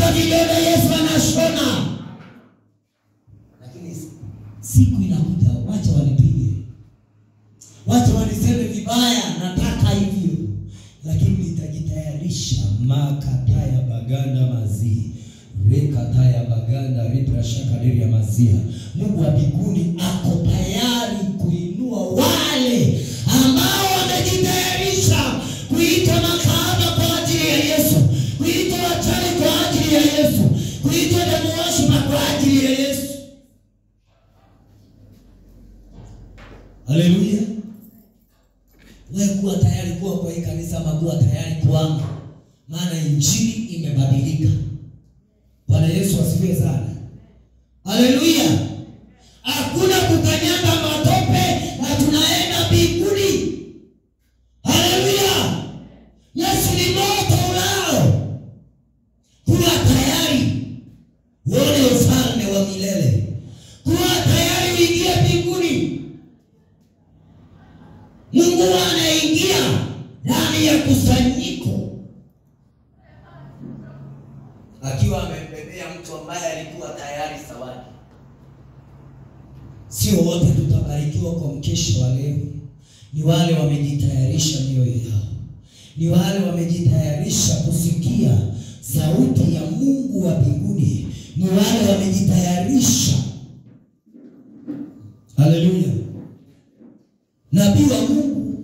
hata vidole Yesu anashona. Lakini siku inakuja, wacha wanipige, wacha waniseme vibaya, nataka hivyo, lakini nitajitayarisha. makataya baganda mazii rekataya baganda riprashakadiri ya mazia. Mungu wa mbinguni ako tayari kuinua wale ambao wamejitayarisha kuita makahaba kwa ajili ya Yesu, kuita wachawi kwa ajili ya Yesu, kuita damu washima kwa ajili ya Yesu. Haleluya! Wewe kuwa tayari kuwa kwa hii kanisa ama kuwa tayari kuama, maana injili imebadilika. Bwana Yesu asifiwe sana. Haleluya! Hakuna kukanyaga matope na tunaenda mbinguni. Haleluya! Yesu ni moto ulao. Kuwa tayari uone ufalme wa milele. Kuwa tayari uingie mbinguni. Mungu anaingia ndani ya kusanyiko akiwa amembebea mtu ambaye alikuwa tayari sawadi. Sio wote tutabarikiwa kwa mkesha wa leo. Ni wale wamejitayarisha mioyo yao, ni wale wamejitayarisha kusikia sauti ya Mungu wa mbinguni, ni wale wamejitayarisha. Haleluya! Nabii wa Mungu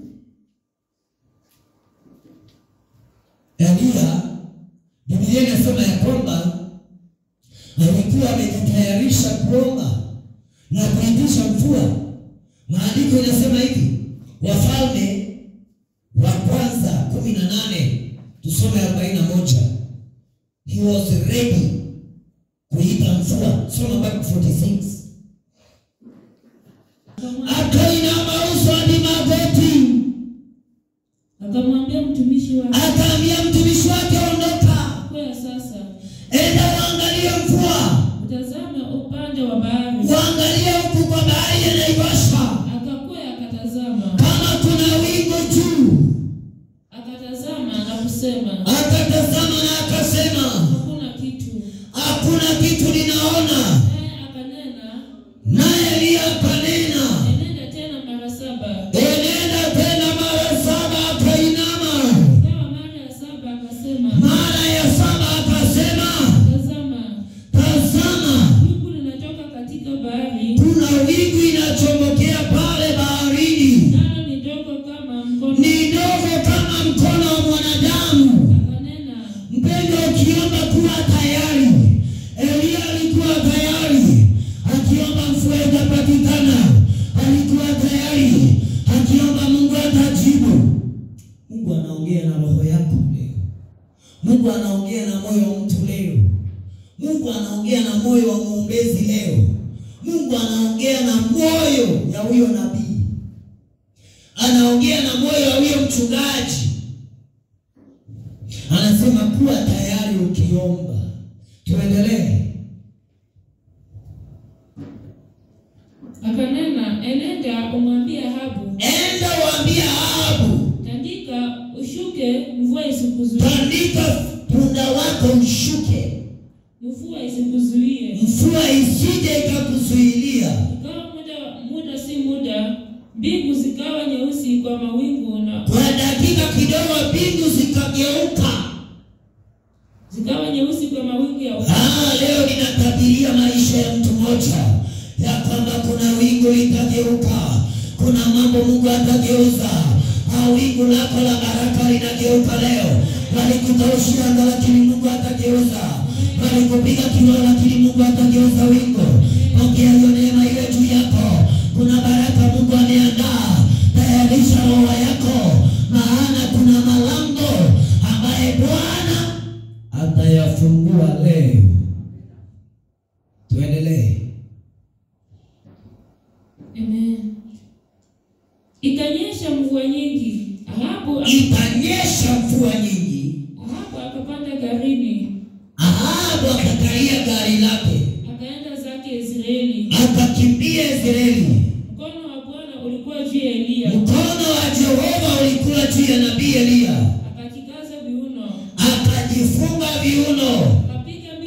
Eliya, Biblia inasema ya kwamba alikuwa amejitayarisha kuomba na kuitisha mvua. Maandiko inasema hivi, Wafalme wa kwanza kumi na nane tusome arobaini na moja he was ready kuita mvua. Soma mpaka 46 akainama uso hadi magoti, Akamwambia mtumishi wake, akaambia mtumishi wake, ondoka, kwea sasa, enda uangalie mvua, utazame upande wa bahari. uangalie huku kwa bahari ya Naivasha, Akakwea akatazama, kama kuna wingu juu. akatazama na kusema, Akatazama na akasema, hakuna kitu. hakuna kitu ninaona. Naye akanena, Naye Eliya akanena, enenda tena mara saba. enenda tena mara saba. Akainama Ikawa mara ya saba akasema, mara ya saba, akasema, tazama, tazama, wingu linatoka katika bahari, kuna wingu inachomokea pale baharini, nalo ni dogo kama mkono. ni dogo kama mkono wa mwanadamu. Akanena, Mpendo, ukiomba kuwa tayari. Eliya alikuwa tayari, akiomba mvua itapatikana. Alikuwa tayari, akiomba Mungu atajibu. Mungu anaongea na roho yako leo. Mungu anaongea na moyo wa mtu leo. Mungu anaongea na moyo wa mwombezi leo. Mungu anaongea na moyo ya huyo nabii, anaongea na moyo wa huyo mchungaji anasema kuwa tayari ukiomba. Tuendelee. akanena, enenda umwambie Ahabu, Enda waambie Ahabu, tandika ushuke, mvua isikuzuie, tandika punda wako mshuke, mvua isikuzuie. mvua isije ikakuzuilia. Ikawa muda muda si muda, mbingu zikawa nyeusi kwa mawingu na Kwa dakika kidogo mbingu zikageuka. zikawa nyeusi kwa mawingu ya Ah, leo ninatabiria maisha ya mtu mmoja ya kwamba kuna wingu litageuka, kuna mambo Mungu atageuza. Ah, wingu lako la baraka linageuka leo. Walikukaushia anga, lakini Mungu atageuza. Walikupiga kiroho, lakini Mungu atageuza wingu. Pokea hiyo neema iwe juu yako. Kuna baraka Mungu ameandaa. Tayarisha roho yako, maana kuna malango ambaye Bwana atayafungua leo. Tuendelee. Amen. Ikanyesha mvua nyingi. Ahabu Itanyesha mvua nyingi. Ahabu akapanda garini, Ahabu akakalia gari lake, akaenda zake Israeli. akakimbia Israeli. Mkono wa Bwana ulikuwa juu ya Eliya, Mkono wa Jehova ulikuwa juu ya nabii Eliya, akakikaza viuno, akajifunga viuno, akapiga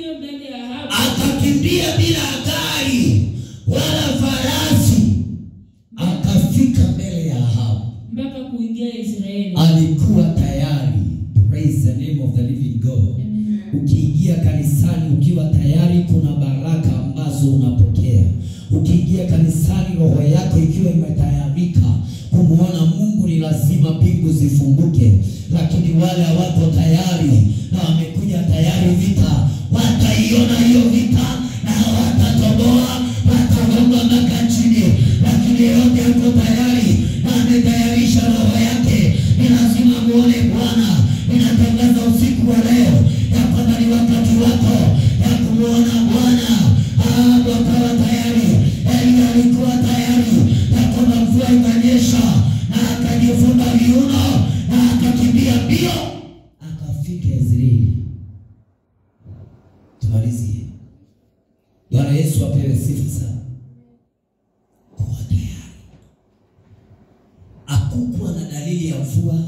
alikuwa tayari. Praise the name of the living God. Ukiingia kanisani ukiwa tayari, kuna baraka ambazo unapokea. Ukiingia kanisani roho yako ikiwa imetayarika kumwona Mungu, ni lazima mbingu zifunguke. Lakini wale hawako tayari na wamekuja tayari vita, wataiona hiyo vita na hawatatoboa, watagonga mpaka chini. Lakini yeyote yuko tayari na ametayarisha roho yake, ni lazima muone Bwana. Ninatangaza usiku wa leo ya kwamba ni wakati wako ya kumwona Bwana. Ah, wakawa tayari. Elia alikuwa tayari ya kwamba mvua ikanyesha, na akajifunga viuno na akakimbia mbio akafika Israeli. Tumalizie. Bwana Yesu apewe sifa sana. Kuwa tayari. Hakukuwa na dalili ya mvua,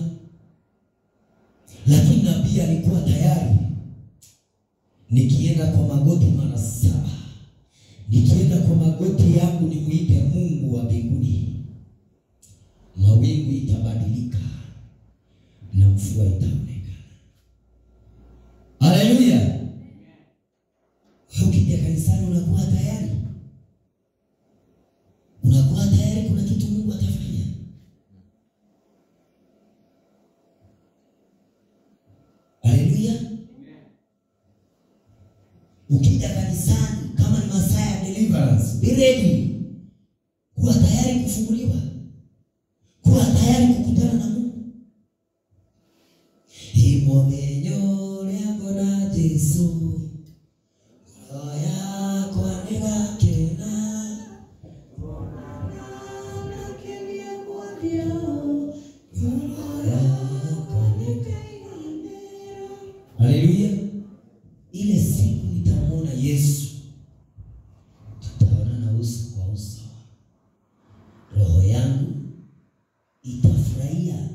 lakini nabii alikuwa tayari. Nikienda kwa magoti mara saba, nikienda kwa magoti yangu nimwite Mungu wa mbinguni, mawingu itabadilika na mvua itaonekana. Haleluya! Wewe ukija kanisani unakuwa tayari, unakuwa tayari, kuna kitu Mungu atafanya. Haleluya! Ukija kanisani kama ni masaa ya deliverance, be ready, kuwa tayari kufunguliwa, kuwa tayari kukutana na Mungu. Imomenyo lyako na Yesu roho yako anigakena roho yako anigakena. Haleluya! Ile siku nitamwona Yesu, tutaonana uso kwa uso, roho yangu itafurahia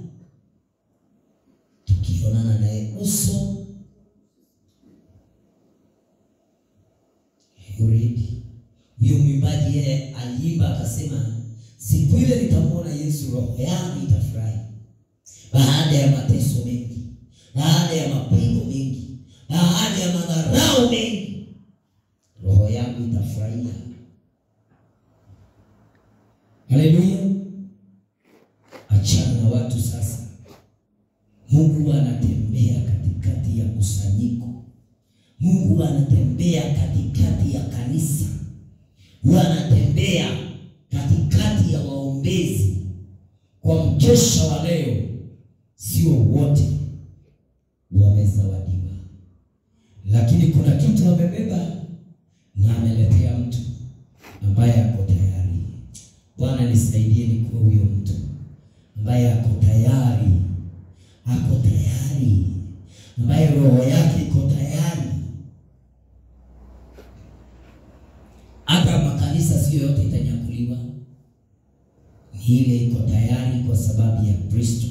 tukionana naye uso. You ready? Huyo mwimbaji yeye aliimba akasema, siku ile nitamwona Yesu, roho yangu itafurahi. Baada ya mateso mengi, baada ya mapigo mengi, baada ya madharau mengi, roho yangu itafurahia. Haleluya! Achana na watu sasa. Mungu anatembea katikati ya kusanyiko. Mungu anatembea katikati ya kanisa. Mungu anatembea katikati ya waombezi. Kwa mkesha wa leo, sio wote wamezawadiwa, lakini kuna kitu amebeba na ameletea mtu ambaye ako tayari. Bwana nisaidie nikuwe huyo mtu ambaye ako tayari ako tayari, ambaye roho yake iko tayari. Hata makanisa sio yote itanyakuliwa, ni ile iko tayari kwa sababu ya Kristo,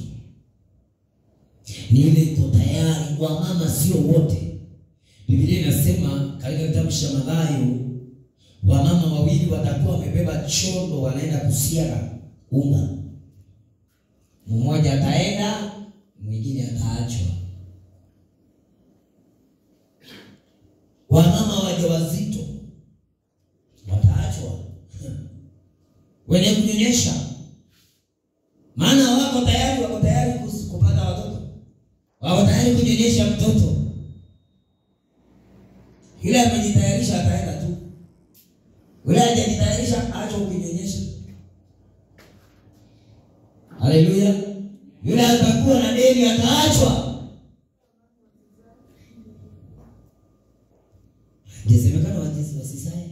ni ile iko tayari. Wamama sio wote. Biblia inasema katika kitabu cha Mathayo, wamama wawili watakuwa wamebeba chondo, wanaenda kusiaga unga, mmoja ataenda mwingine ataachwa. Wamama wajawazito wataachwa, wenye kunyonyesha, maana wako tayari, wako tayari kus- kupata watoto, wako tayari kunyonyesha mtoto. Yule amejitayarisha ataenda tu, yule hajajitayarisha acha ukinyonyesha. Haleluya! Yule atakuwa na deni ataachwa. Ingesemekana wajezi wasisae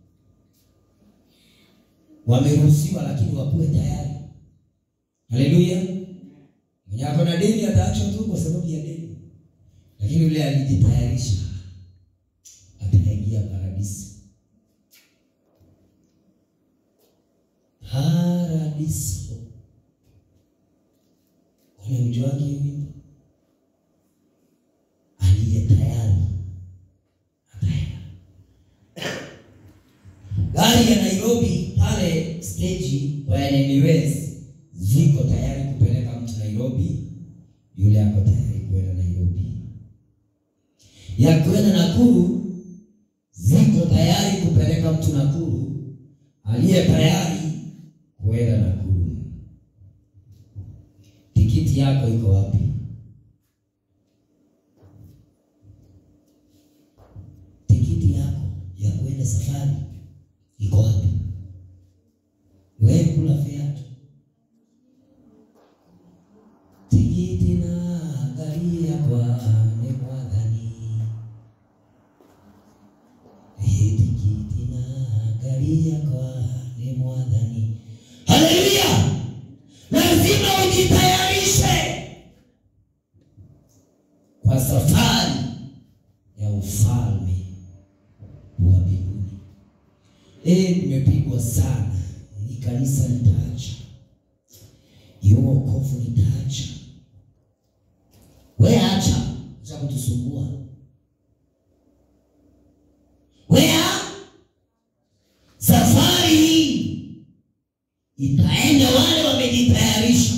wameruhusiwa, lakini wakuwe tayari. Haleluya! Mwenye ako na deni ataachwa tu kwa sababu ya deni, lakini yule alijitayarisha ataingia paradiso. Paradiso. Kuna mjuaji hivi aliye tayari ataenda. Gari ya Nairobi pale stage wa NMS ziko tayari kupeleka mtu Nairobi, yule ako tayari kwenda Nairobi, ya kwenda Nakuru ziko tayari kupeleka mtu Nakuru, aliye tayari kwenda Nakuru. Tikiti yako iko wapi? Tikiti yako ya kwenda safari iko wapi? Wewe kula viatu tikiti na gari yakwa nĩ mwathani Ĩ tikiti na gari yakwa nĩ mwathani haleluya lazima ujitayarishe kwa safari ya ufalme wa mbinguni Eh, nimepigwa sana hii kanisa nitaacha hiyo wokovu nitaacha we acha za kutusumbua wea safari hii itaenda wale wamejitayarisha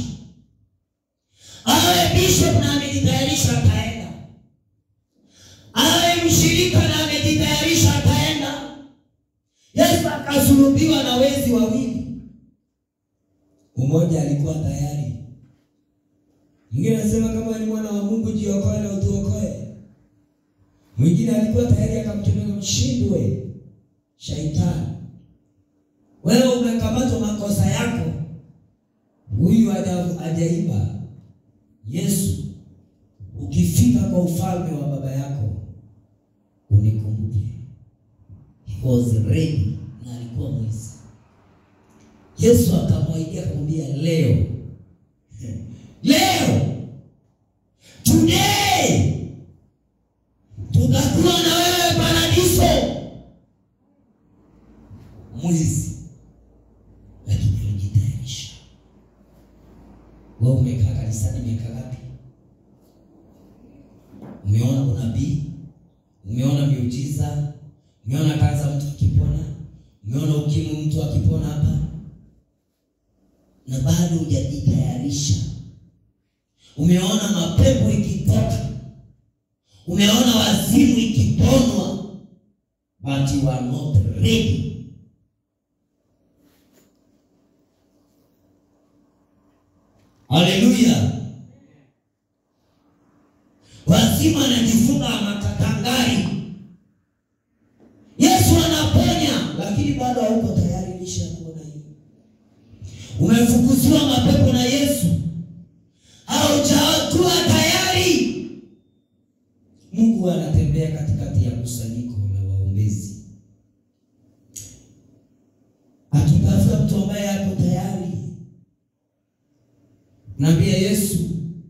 awe bishop na amejitayarisha ataenda awe mshirika na amejitayarisha ataenda yesu akasulubiwa na wezi wawili mmoja alikuwa tayari mwingine anasema kama ni mwana wa mungu jiokoe na utuokoe mwingine alikuwa tayari akamkemea mshindwe shaitani wewe umekamatwa makosa yako huyu haja- hajaiba yesu ukifika kwa ufalme wa baba yako unikumbuke He was ready na alikuwa mwizi yesu akamwaidia kumwambia leo leo today tutakuwa na wewe paradiso mwizi lakini ulijitayarisha wewe umekaa kanisani miaka ngapi umeona unabii umeona miujiza umeona kansa mtu akipona umeona ukimwi mtu akipona hapa na bado hujajitayarisha umeona mapepo ikitoka umeona wazimu ikiponwa but you are not ready haleluya wazimu anajifunga matatangari yesu anaponya lakini bado hauko tayari lisha ya kuona hiyo umefukuziwa mapepo na yesu haujakuwa tayari mungu anatembea katikati ya kusanyiko la waombezi akitafuta mtu ambaye ako tayari naambia yesu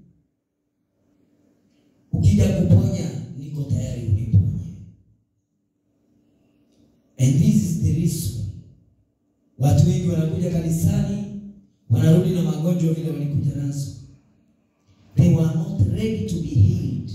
ukija kuponya niko tayari uniponye and this is the reason watu wengi wanakuja kanisani wanarudi na magonjwa vile walikuja nazo they were not ready to be healed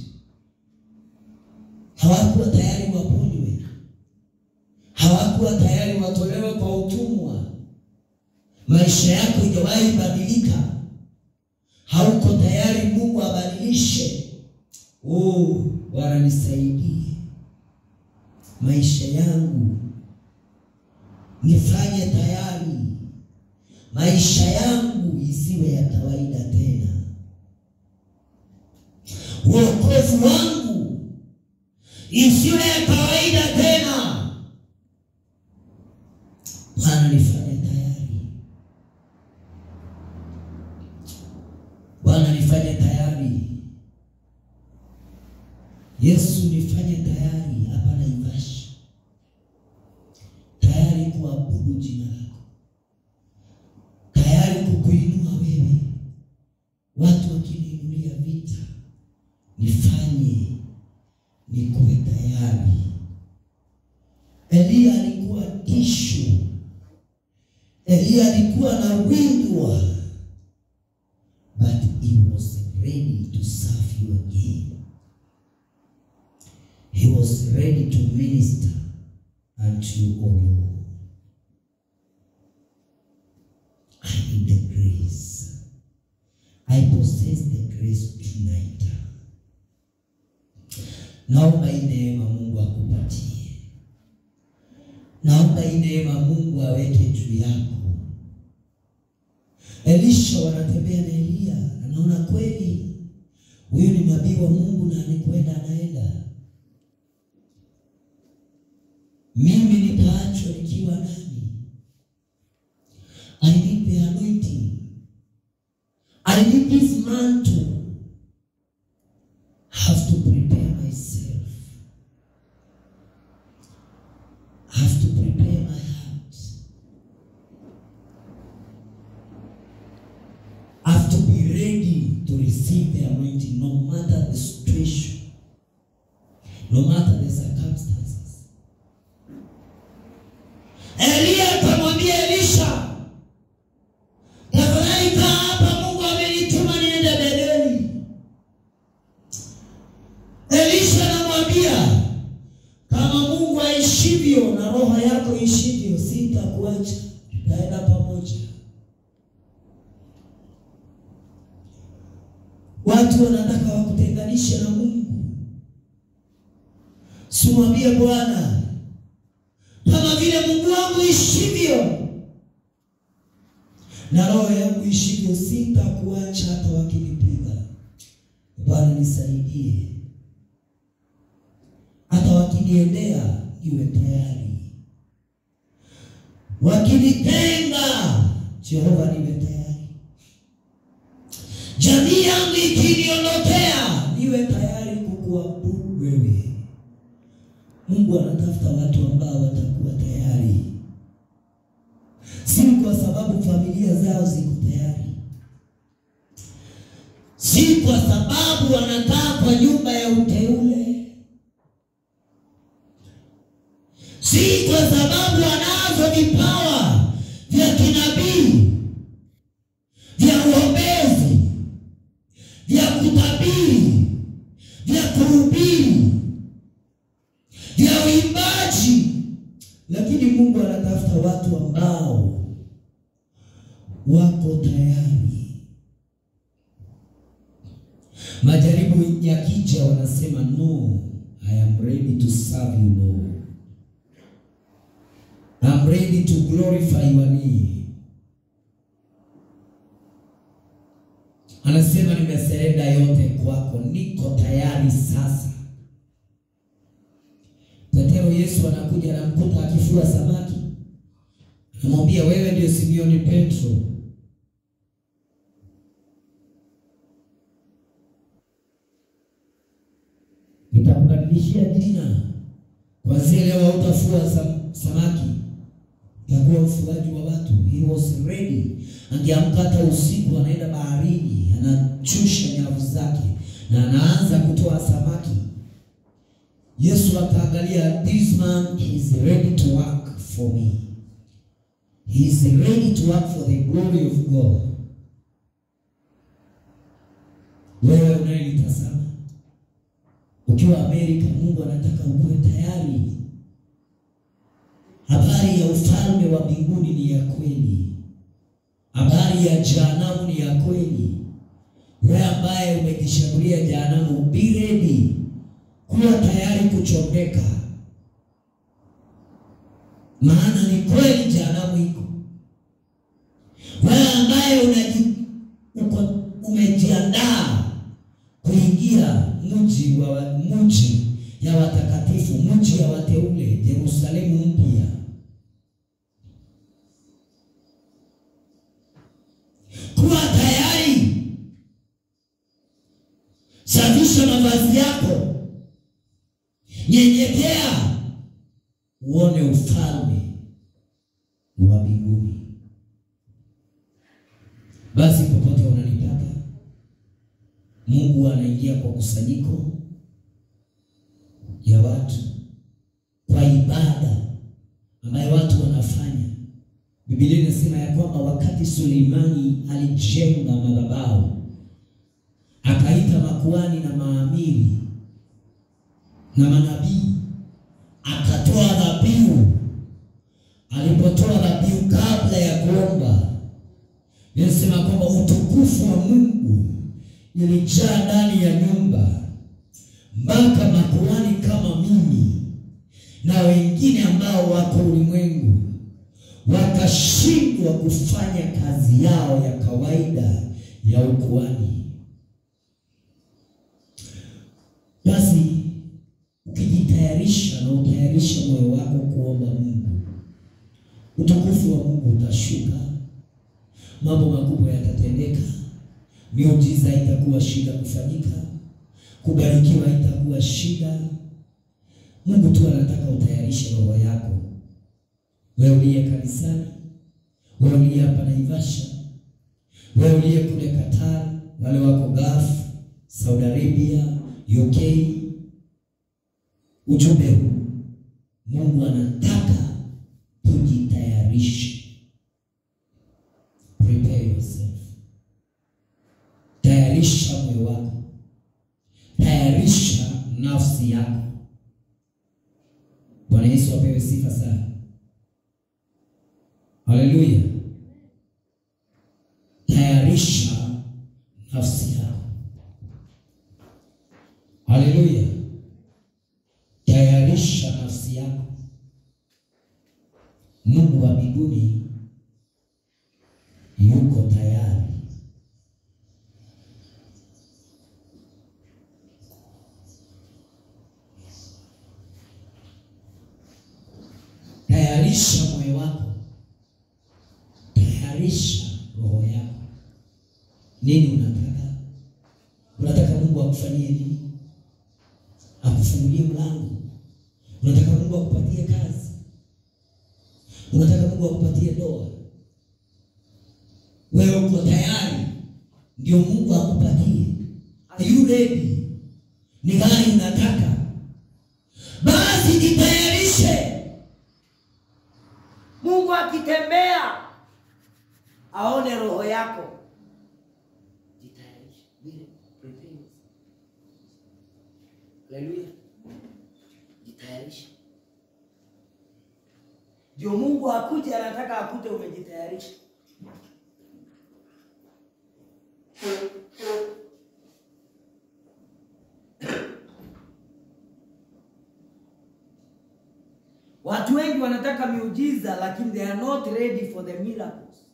hawakuwa tayari waponywe hawakuwa tayari watolewe kwa utumwa maisha yako ijawahi badilika hauko tayari mungu abadilishe oh bwana nisaidie maisha yangu nifanye tayari maisha yangu isiwe ya kawaida tena uokovu wangu isiwe ya kawaida tena bwana nifanye tayari bwana nifanye tayari yesu nifanye tayari hapa naivasha tayari kuabudu jina lako tayari kukuinua wewe watu wakiniinulia vita nifanye nikuwe tayari eliya alikuwa tishu eliya alikuwa na windwa but he was ready to serve you again he was ready to minister unto you, O Lord. I need the grace. I possess the grace. grace tonight. Naomba hii neema Mungu akupatie. Naomba hii neema Mungu aweke juu yako. Elisha wanatembea na Eliya, anaona kweli huyu ni nabii wa Mungu na anikwenda anaenda. Mimi nitaachwa nikiwa nani? I need the anointing. I need this mantle. Have to prepare myself. Have to prepare my heart. Have to be ready to receive the anointing no matter the situation, no matter the circumstances. Eliya akamwambia Elisha, tafadhali kaa hapa, Mungu amenituma niende Bedeli. Elisha anamwambia kama Mungu aishivyo na roho yako ishivyo, sitakuacha, tutaenda pamoja. Watu wanataka wakutenganishe na Mungu. Simwambie Bwana, kama vile Mungu wangu ishivyo na roho yangu ishivyo, sitakuacha hata wakinipiga. Bwana nisaidie, hata wakiniendea niwe tayari, wakinitenga, Jehova niwe tayari, jamii yangu ikiniondokea, niwe tayari kukuabudu wewe. Mungu anatafuta watu ambao watakuwa tayari, si kwa sababu familia zao ziko tayari, si kwa sababu wanakaa kwa nyumba ya uteule, si kwa sababu wanazo vipawa vya kinabii, vya uombezi, vya kutabiri, vya kuhubiri vya uimbaji, lakini Mungu anatafuta watu ambao wako tayari. Majaribu yakija, wanasema no, I am ready to serve you Lord. I'm ready to glorify your name. Anasema nimeserenda yote kwako, niko tayari sasa. Petero Yesu anakuja anamkuta akifua samaki, anamwambia wewe ndio Simioni Petro, nitakubadilishia jina, kwanzia leo hautafua sam, samaki, utakuwa mfugaji wa watu. He was ready. Angeamka hata usiku, anaenda baharini, anachusha nyavu zake na anaanza kutoa samaki. Yesu akaangalia, this man is ready to work for me. He is ready to work for the glory of God. Wewe unayenitazama ukiwa Amerika, Mungu anataka ukuwe tayari. Habari ya ufalme wa mbinguni ni ya kweli. Habari ya jehanamu ni ya kweli. Wewe ambaye umejishagulia jehanamu, be ready kuwa tayari kuchomeka, maana ni kweli jehanamu iko. Wewe ambaye unaji uko umejiandaa kuingia mji wa mji ya watakatifu, mji ya wateule, Yerusalemu mpya, kuwa tayari, safisha mavazi yako nyenyekea uone ufalme wa mbinguni. Basi popote unanipata, Mungu anaingia kwa kusanyiko ya watu, kwa ibada ambayo watu wanafanya. Biblia inasema ya kwamba wakati Suleimani alijenga madhabahu, akaita makuhani na maamiri na manabii akatoa dhabihu. Alipotoa dhabihu kabla ya kuomba, inasema kwamba utukufu wa Mungu ilijaa ndani ya nyumba mpaka makuhani kama mimi na wengine ambao wako ulimwengu wakashindwa kufanya kazi yao ya kawaida ya ukuhani. Basi ukijitayarisha na utayarisha moyo wako kuomba Mungu, utukufu wa Mungu utashuka, mambo makubwa yatatendeka, miujiza itakuwa shida kufanyika, kubarikiwa itakuwa shida. Mungu tu anataka utayarishe roho yako, wewe uliye kanisani, wewe uliye hapa Naivasha, wewe uliye kule Qatar, wale wako Gulf, Saudi Arabia, UK, ujumbe huu Mungu anataka tujitayarishe. Prepare yourself, tayarisha moyo wako, tayarisha nafsi yako. Bwana Yesu apewe sifa sana. Haleluya! Tayarisha nafsi yako. Haleluya! Tayarisha nafsi yako. Mungu wa mbinguni yuko tayari. Tayarisha moyo wako, tayarisha roho yako. Nini unataka? Unataka Mungu akufanyie nini? Akufungulie mlango? Unataka Mungu akupatie kazi? Unataka Mungu akupatie ndoa? Wewe uko tayari? Ndio Mungu akupatie. Are you ready? Ni gani unataka? Basi jitayarishe. Mungu akitembea aone roho yako, jitayarishe. Vile, prepare yourself. Haleluya, jitayarishe. Ndio Mungu akuje, anataka akute umejitayarisha. Watu wengi wanataka miujiza lakini they are not ready for the miracles.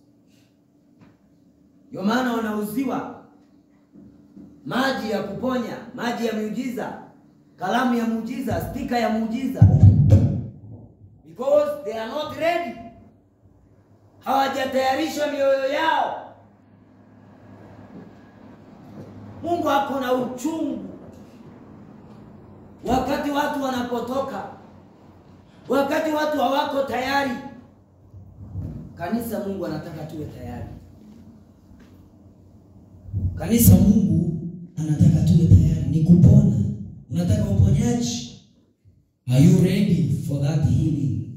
Ndio maana wanauziwa maji ya kuponya, maji ya miujiza, kalamu ya muujiza, stika ya muujiza, because they are not ready, hawajatayarisha mioyo yao. Mungu ako na uchungu wakati watu wanapotoka wakati watu hawako tayari. Kanisa, Mungu anataka tuwe tayari. Kanisa, Mungu anataka tuwe tayari, ni kupona. Unataka uponyaji? Are you ready for that healing?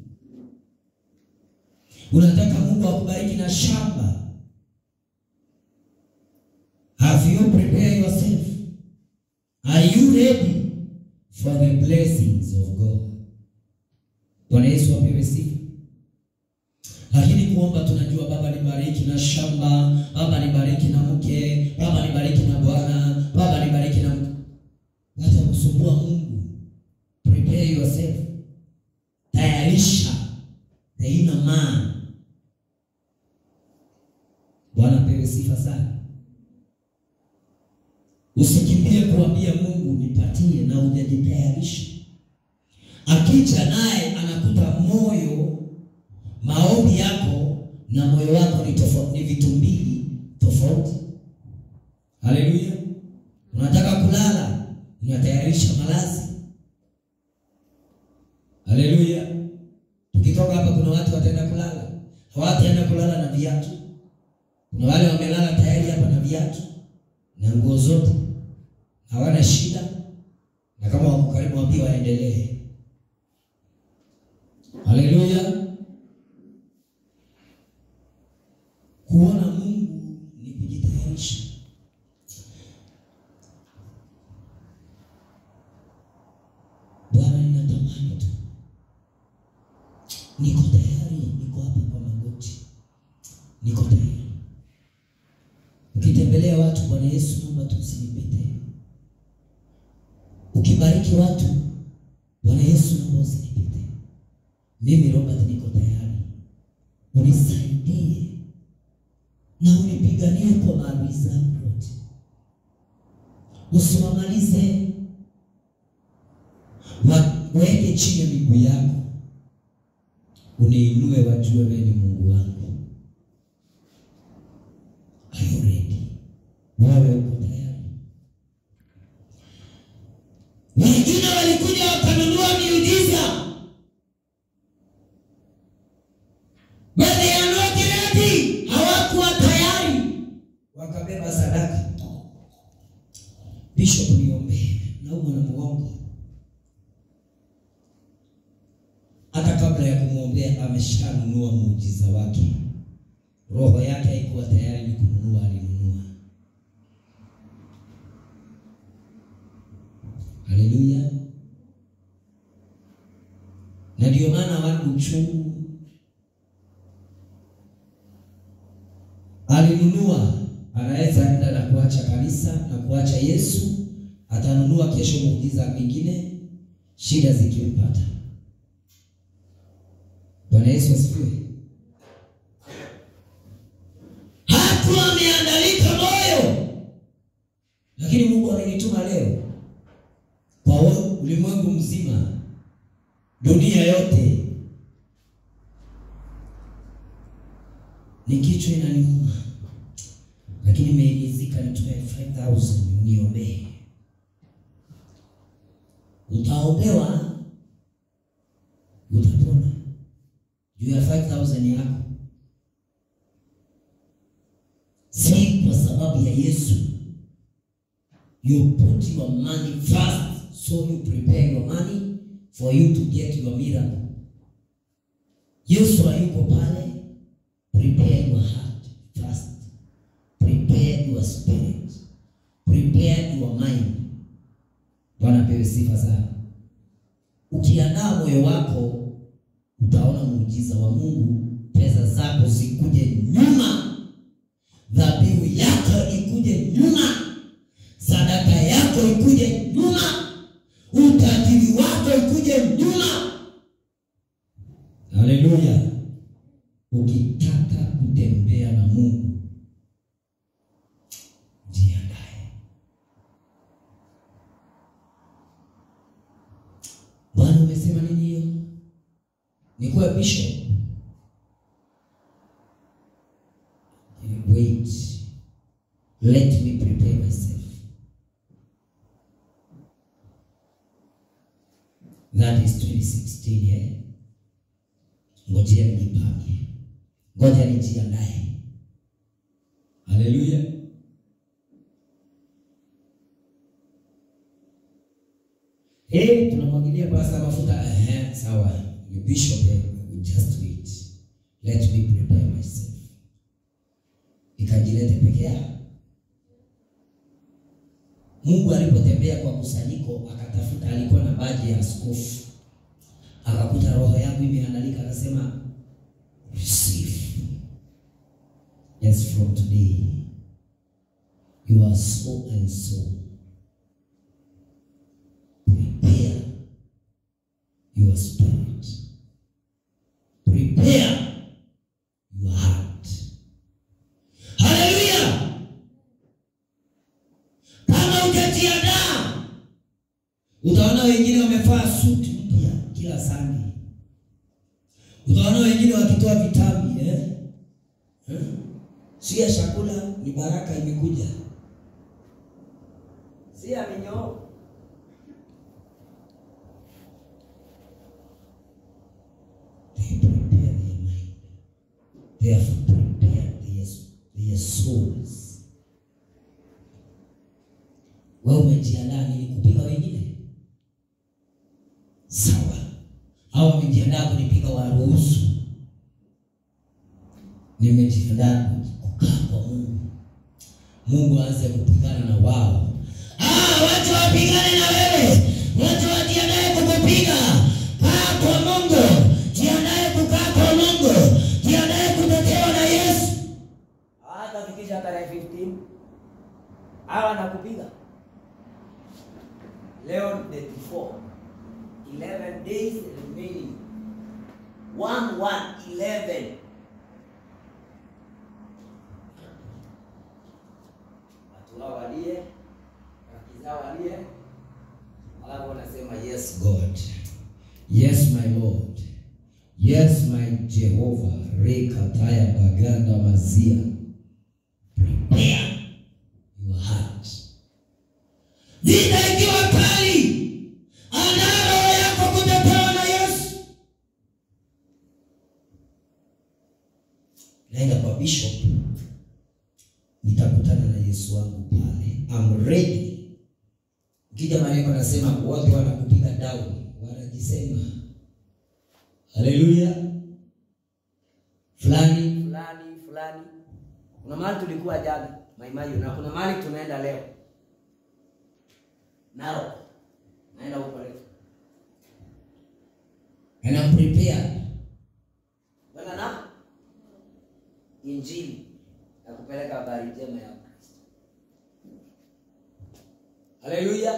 Unataka Mungu akubariki na shamba? Have you prepared yourself? Are you ready for the blessings of God? Bwana Yesu apewe sifa. Lakini kuomba tunajua, Baba nibariki na shamba, Baba nibariki na mke, Baba nibariki na bwana, Baba nibariki na mke. Wacha kusumbua Mungu. Prepare yourself, tayarisha the inner man. Bwana apewe sifa sana. Usikimbie kuambia Mungu nipatie na hujajitayarisha. Akija naye anakuta moyo, maombi yako na moyo wako ni tofauti, ni vitu mbili tofauti. Haleluya! Unataka kulala, unatayarisha malazi. Haleluya! Tukitoka hapa, kuna watu wataenda kulala, hawataenda kulala na viatu. Kuna wale wamelala tayari hapa na viatu na nguo zote, hawana shida, na kama wako karibu, waambie waendelee. Haleluya! Kuona Mungu ni kujitayarisha. Bwana, ninatamani tu, niko tayari, niko hapa kwa magoti, niko tayari. Ukitembelea watu, Bwana Yesu, naomba tusi ukibariki watu, Bwana Yesu, naomba usinipite mimi. Robert, niko tayari, unisaidie na unipiganie kwa maadui zangu wote, usiwamalize, waweke chini ya miguu yako, uniinue, wajue wewe ni Mungu wangu. Are you ready? Wewe uko tayari? Wengine walikuja wakanunua miujiza, but they are not ready, hawakuwa tayari, wakabeba sadaka. Bishop, niombee, naumwa na mgongo. Hata kabla ya kumwombea ameshanunua muujiza wake. Roho yake haikuwa tayari ni kununua, alinunua. Haleluya! Na ndio maana wana uchungu, alinunua. Anaweza enda na kuacha kanisa na kuacha Yesu, atanunua kesho muujiza mwingine, shida zikimpata. Bwana Yesu asifiwe. Hakuwa ameandalika moyo, lakini Mungu amenituma leo kwa ulimwengu mzima, dunia yote. Ni kichwa inaniuma, lakini imeimizika. Nitoe 5000 niombee. Utaombewa, utapona juu ya 5000 yako si kwa sababu ya Yesu. You put your money first, so you prepare your money for you to get your miracle. Yesu hayuko pale. Prepare your heart first, prepare your spirit, prepare your mind. Bwana pewe sifa sana. Ukiandaa moyo wako, utaona muujiza wa Mungu. Pesa zako zikuje nyuma dhabihu yako ikuje nyuma, sadaka yako ikuje nyuma, utajiri wako ikuje nyuma. Haleluya! Ukitaka kutembea na Mungu, jiandae. Bwana, umesema nini hiyo? Nikuwe bishop Wait, let me prepare myself. That is 2016, yeah? Ngojea nijipange, ngoja nijiandae. Haleluya! Eh, tunamwagilia pasta mafuta. Eh, sawa. You bishop, eh, just wait. Let me prepare myself ikajilete peke yake. Mungu alipotembea kwa kusanyiko, akatafuta, alikuwa na baji ya askofu, akakuta roho yangu imeandalika, akasema receive. Yes, from today you are so and so. Prepare your spirit, prepare your heart. Haleluya! Kama hutajiandaa, utaona wengine wamevaa suti mpya kila Sunday. Utaona wengine wakitoa vitabu eh? Eh? Si ya chakula, ni baraka imekuja. si ya minyoo. They prepare their mind. They have prepared their, their souls. Wewe umejiandaa nini kupiga wengine? Sawa. Au wamejiandaa kunipiga waruhusu. Nimejiandaa kukaa kwa Mungu. Mungu aanze kupigana na wao. Ah, watu wapigane na wewe. Watu wajiandae kukupiga. Kaa kwa Mungu. Jiandae kukaa kwa Mungu. Jiandae kutetewa na Yesu. Hata fikisha tarehe 15 hawa nakupiga leo ni day before 11 days remaining 1 1 11 watu hao walie rafiki zao walie alafu wanasema yes God. Yes, my Lord. Yes, my Jehovah. Rekataya baganda mazia. Prepare your heart. Vita ikiwa kali, andaa roho yako kutetewa na Yesu. Naenda kwa bishop, nitakutana na Yesu wangu pale. I'm ready. Ukija maneno anasema watu wanakupiga down, wanajisema haleluya fulani fulani fulani kuna mahali tulikuwa jana maimayu na kuna mahali tunaenda leo naro naenda huko leo and I'm prepared. kwenda na injili na kupeleka habari njema ya kristo haleluya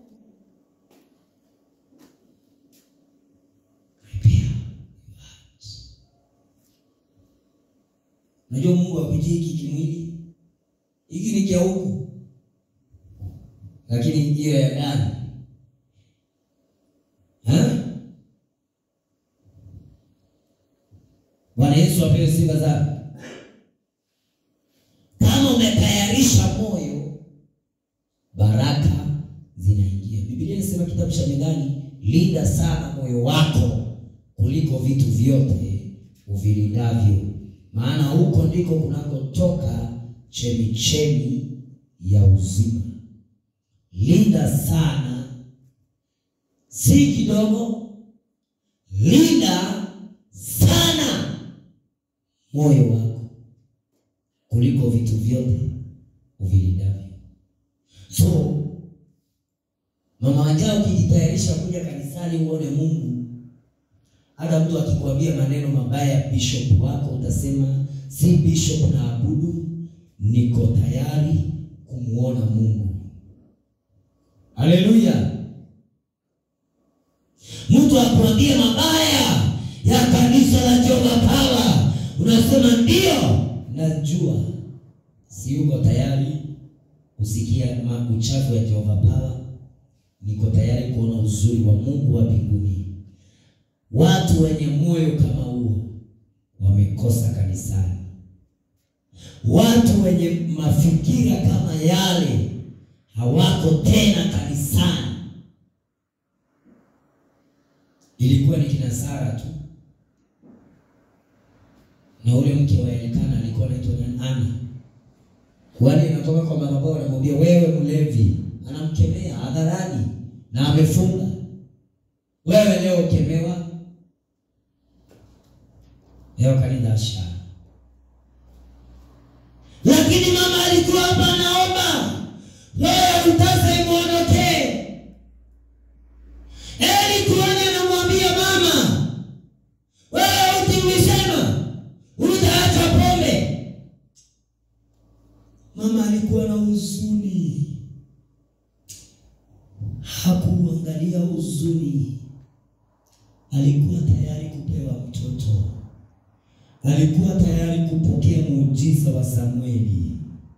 Prepare your heart. Unajua Mungu akujii hiki kimwili, hiki ni cha huku, lakini hiyo ya ndani Ha? Bwana Yesu apewe sifa zake. Kama umetayarisha moyo, baraka zinaingia. Biblia inasema kitabu cha Methali, linda sana moyo wako kuliko vitu vyote uvilindavyo, maana huko ndiko kunakotoka chemichemi ya uzima. Linda sana, si kidogo, linda sana moyo wako kuliko vitu vyote uvilindavyo. So mama wajao, ukijitayarisha kuja kanisani uone Mungu, hata mtu akikwambia maneno mabaya ya bishop wako utasema si bishop na abudu, niko tayari kumwona Mungu. Haleluya! Mtu akwambia mabaya ya kanisa la Jehova Power, unasema ndio, najua si uko tayari kusikia ma- uchafu ya Jehova Power. Niko tayari kuona uzuri wa Mungu wa mbinguni. Watu wenye moyo kama huo wamekosa kanisani. Watu wenye mafikira kama yale hawako tena kanisani. Ilikuwa ni kina Sara tu na ule mke wa Elikana alikuwa anaitwa nani? Ana. Wale inatoka kwa madhabahu, anamwambia wewe mlevi, anamkemea hadharani na amefunga. Wewe leo ukemewa, leo kanidasha. Lakini mama alikuwa hapa anaomba, wewe utasa imwondokee. Eli kuhani anamwambia mama, wewe utimisema utaacha pombe. Mama alikuwa na huzuni, hakuangalia huzuni, alikuwa tayari kupewa mtoto, alikuwa tayari kupokea muujiza wa Samueli.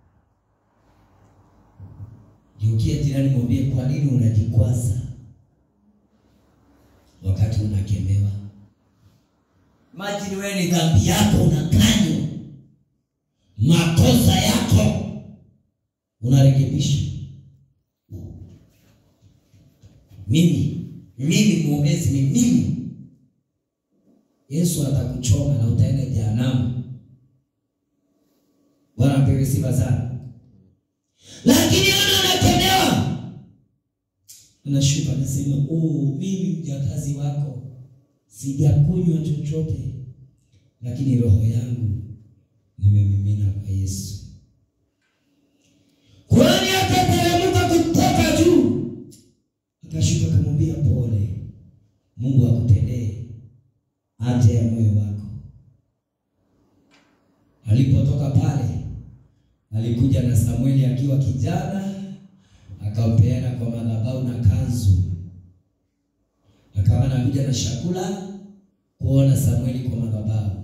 Geukia jirani, mwambie, kwa nini unajikwaza wakati unakemewa? Imagine wewe ni dhambi yako unakanywa, makosa yako unarekebisha. Mimi mimi mwombezi ni mimi. Yesu atakuchoma na utaenda jehanamu. Bwana apewe sifa sana. Lakini ona anakemewa, anashuka anasema, oh, mimi mjakazi wako sijakunywa chochote, lakini roho yangu nimemimina kwa Yesu. Kwani akateremka kutoka juu, akashuka akamwambia, pole, Mungu akutendee haja ya moyo wako. Alipotoka pale, alikuja na Samueli akiwa kijana, akampeana kwa madhabahu na kanzu chakula, kuona Samueli kwa madhabahu.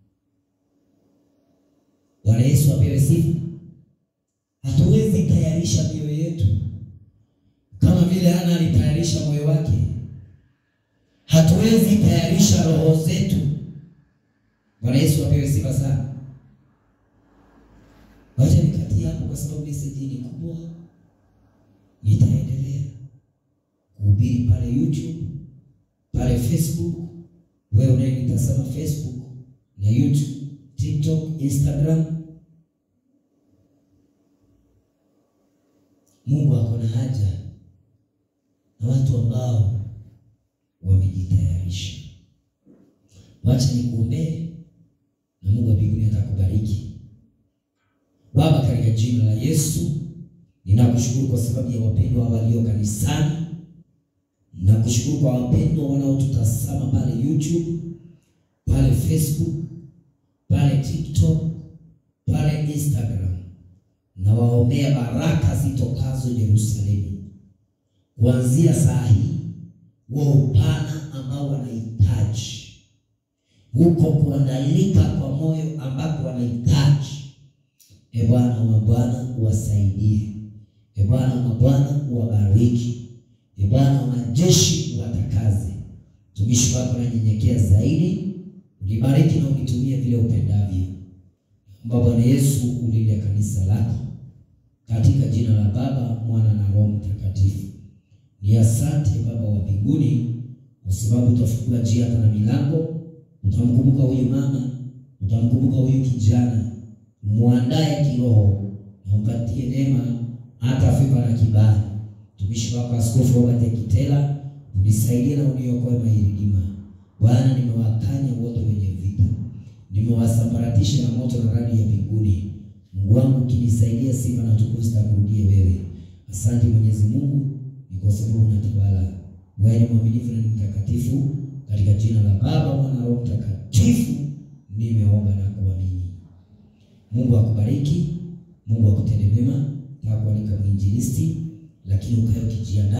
Bwana Yesu apewe sifa. Hatuwezi tayarisha mioyo yetu kama vile Hana alitayarisha moyo wake. Hatuwezi tayarisha roho zetu. Bwana Yesu apewe sifa sana. Wacha nikatie hapo, kwa sababu meseji ni kubwa. Nitaendelea kuhubiri pale YouTube, pale Facebook. Wewe unayenitazama Facebook na YouTube, TikTok, Instagram, Mungu ako na haja na watu ambao wamejitayarisha. Wacha nikuombee na Mungu wa mbinguni atakubariki. Baba, katika jina la Yesu ninakushukuru kwa sababu ya wapendwa walio kanisani. Ninakushukuru kwa wapendwa wanaotutazama pale YouTube, pale Facebook, pale TikTok, pale Instagram. Na waombea baraka zitokazo Yerusalemu kuanzia saa hii, wa upana ambao wanahitaji huko kuandalika kwa moyo ambako wanahitaji E Bwana wa Bwana uwasaidie. E Bwana wa Bwana uwabariki. E Bwana wa majeshi uwatakaze. Mtumishi wako nanyenyekea zaidi, ulibariki na unitumie vile upendavyo. Naomba Bwana Yesu ulile kanisa lako katika jina la Baba, Mwana na Roho Mtakatifu. Ni asante Baba wa mbinguni, kwa sababu utafungua njia hata na milango. Utamkumbuka huyu mama, utamkumbuka huyu kijana muandae kiroho na umpatie neema hata feva na kibali. Mtumishi wako Askofu Robert Kitela, unisaidie na uniokoe mahiridima. Bwana, nimewakanya wote wenye vita, nimewasambaratisha na moto na radi ya mbinguni. Mungu wangu, ukinisaidia, sifa na utukufu zitakurudie wewe. Asante Mwenyezi Mungu, ni kwa sababu unatawala. Wewe ni mwaminifu na ni mtakatifu. Katika jina la Baba, Mwana na Roho Mtakatifu nimeomba na kuamini. Mungu akubariki, Mungu akutende mema. Takualika mwinjilisti, lakini ukae ukijiandaa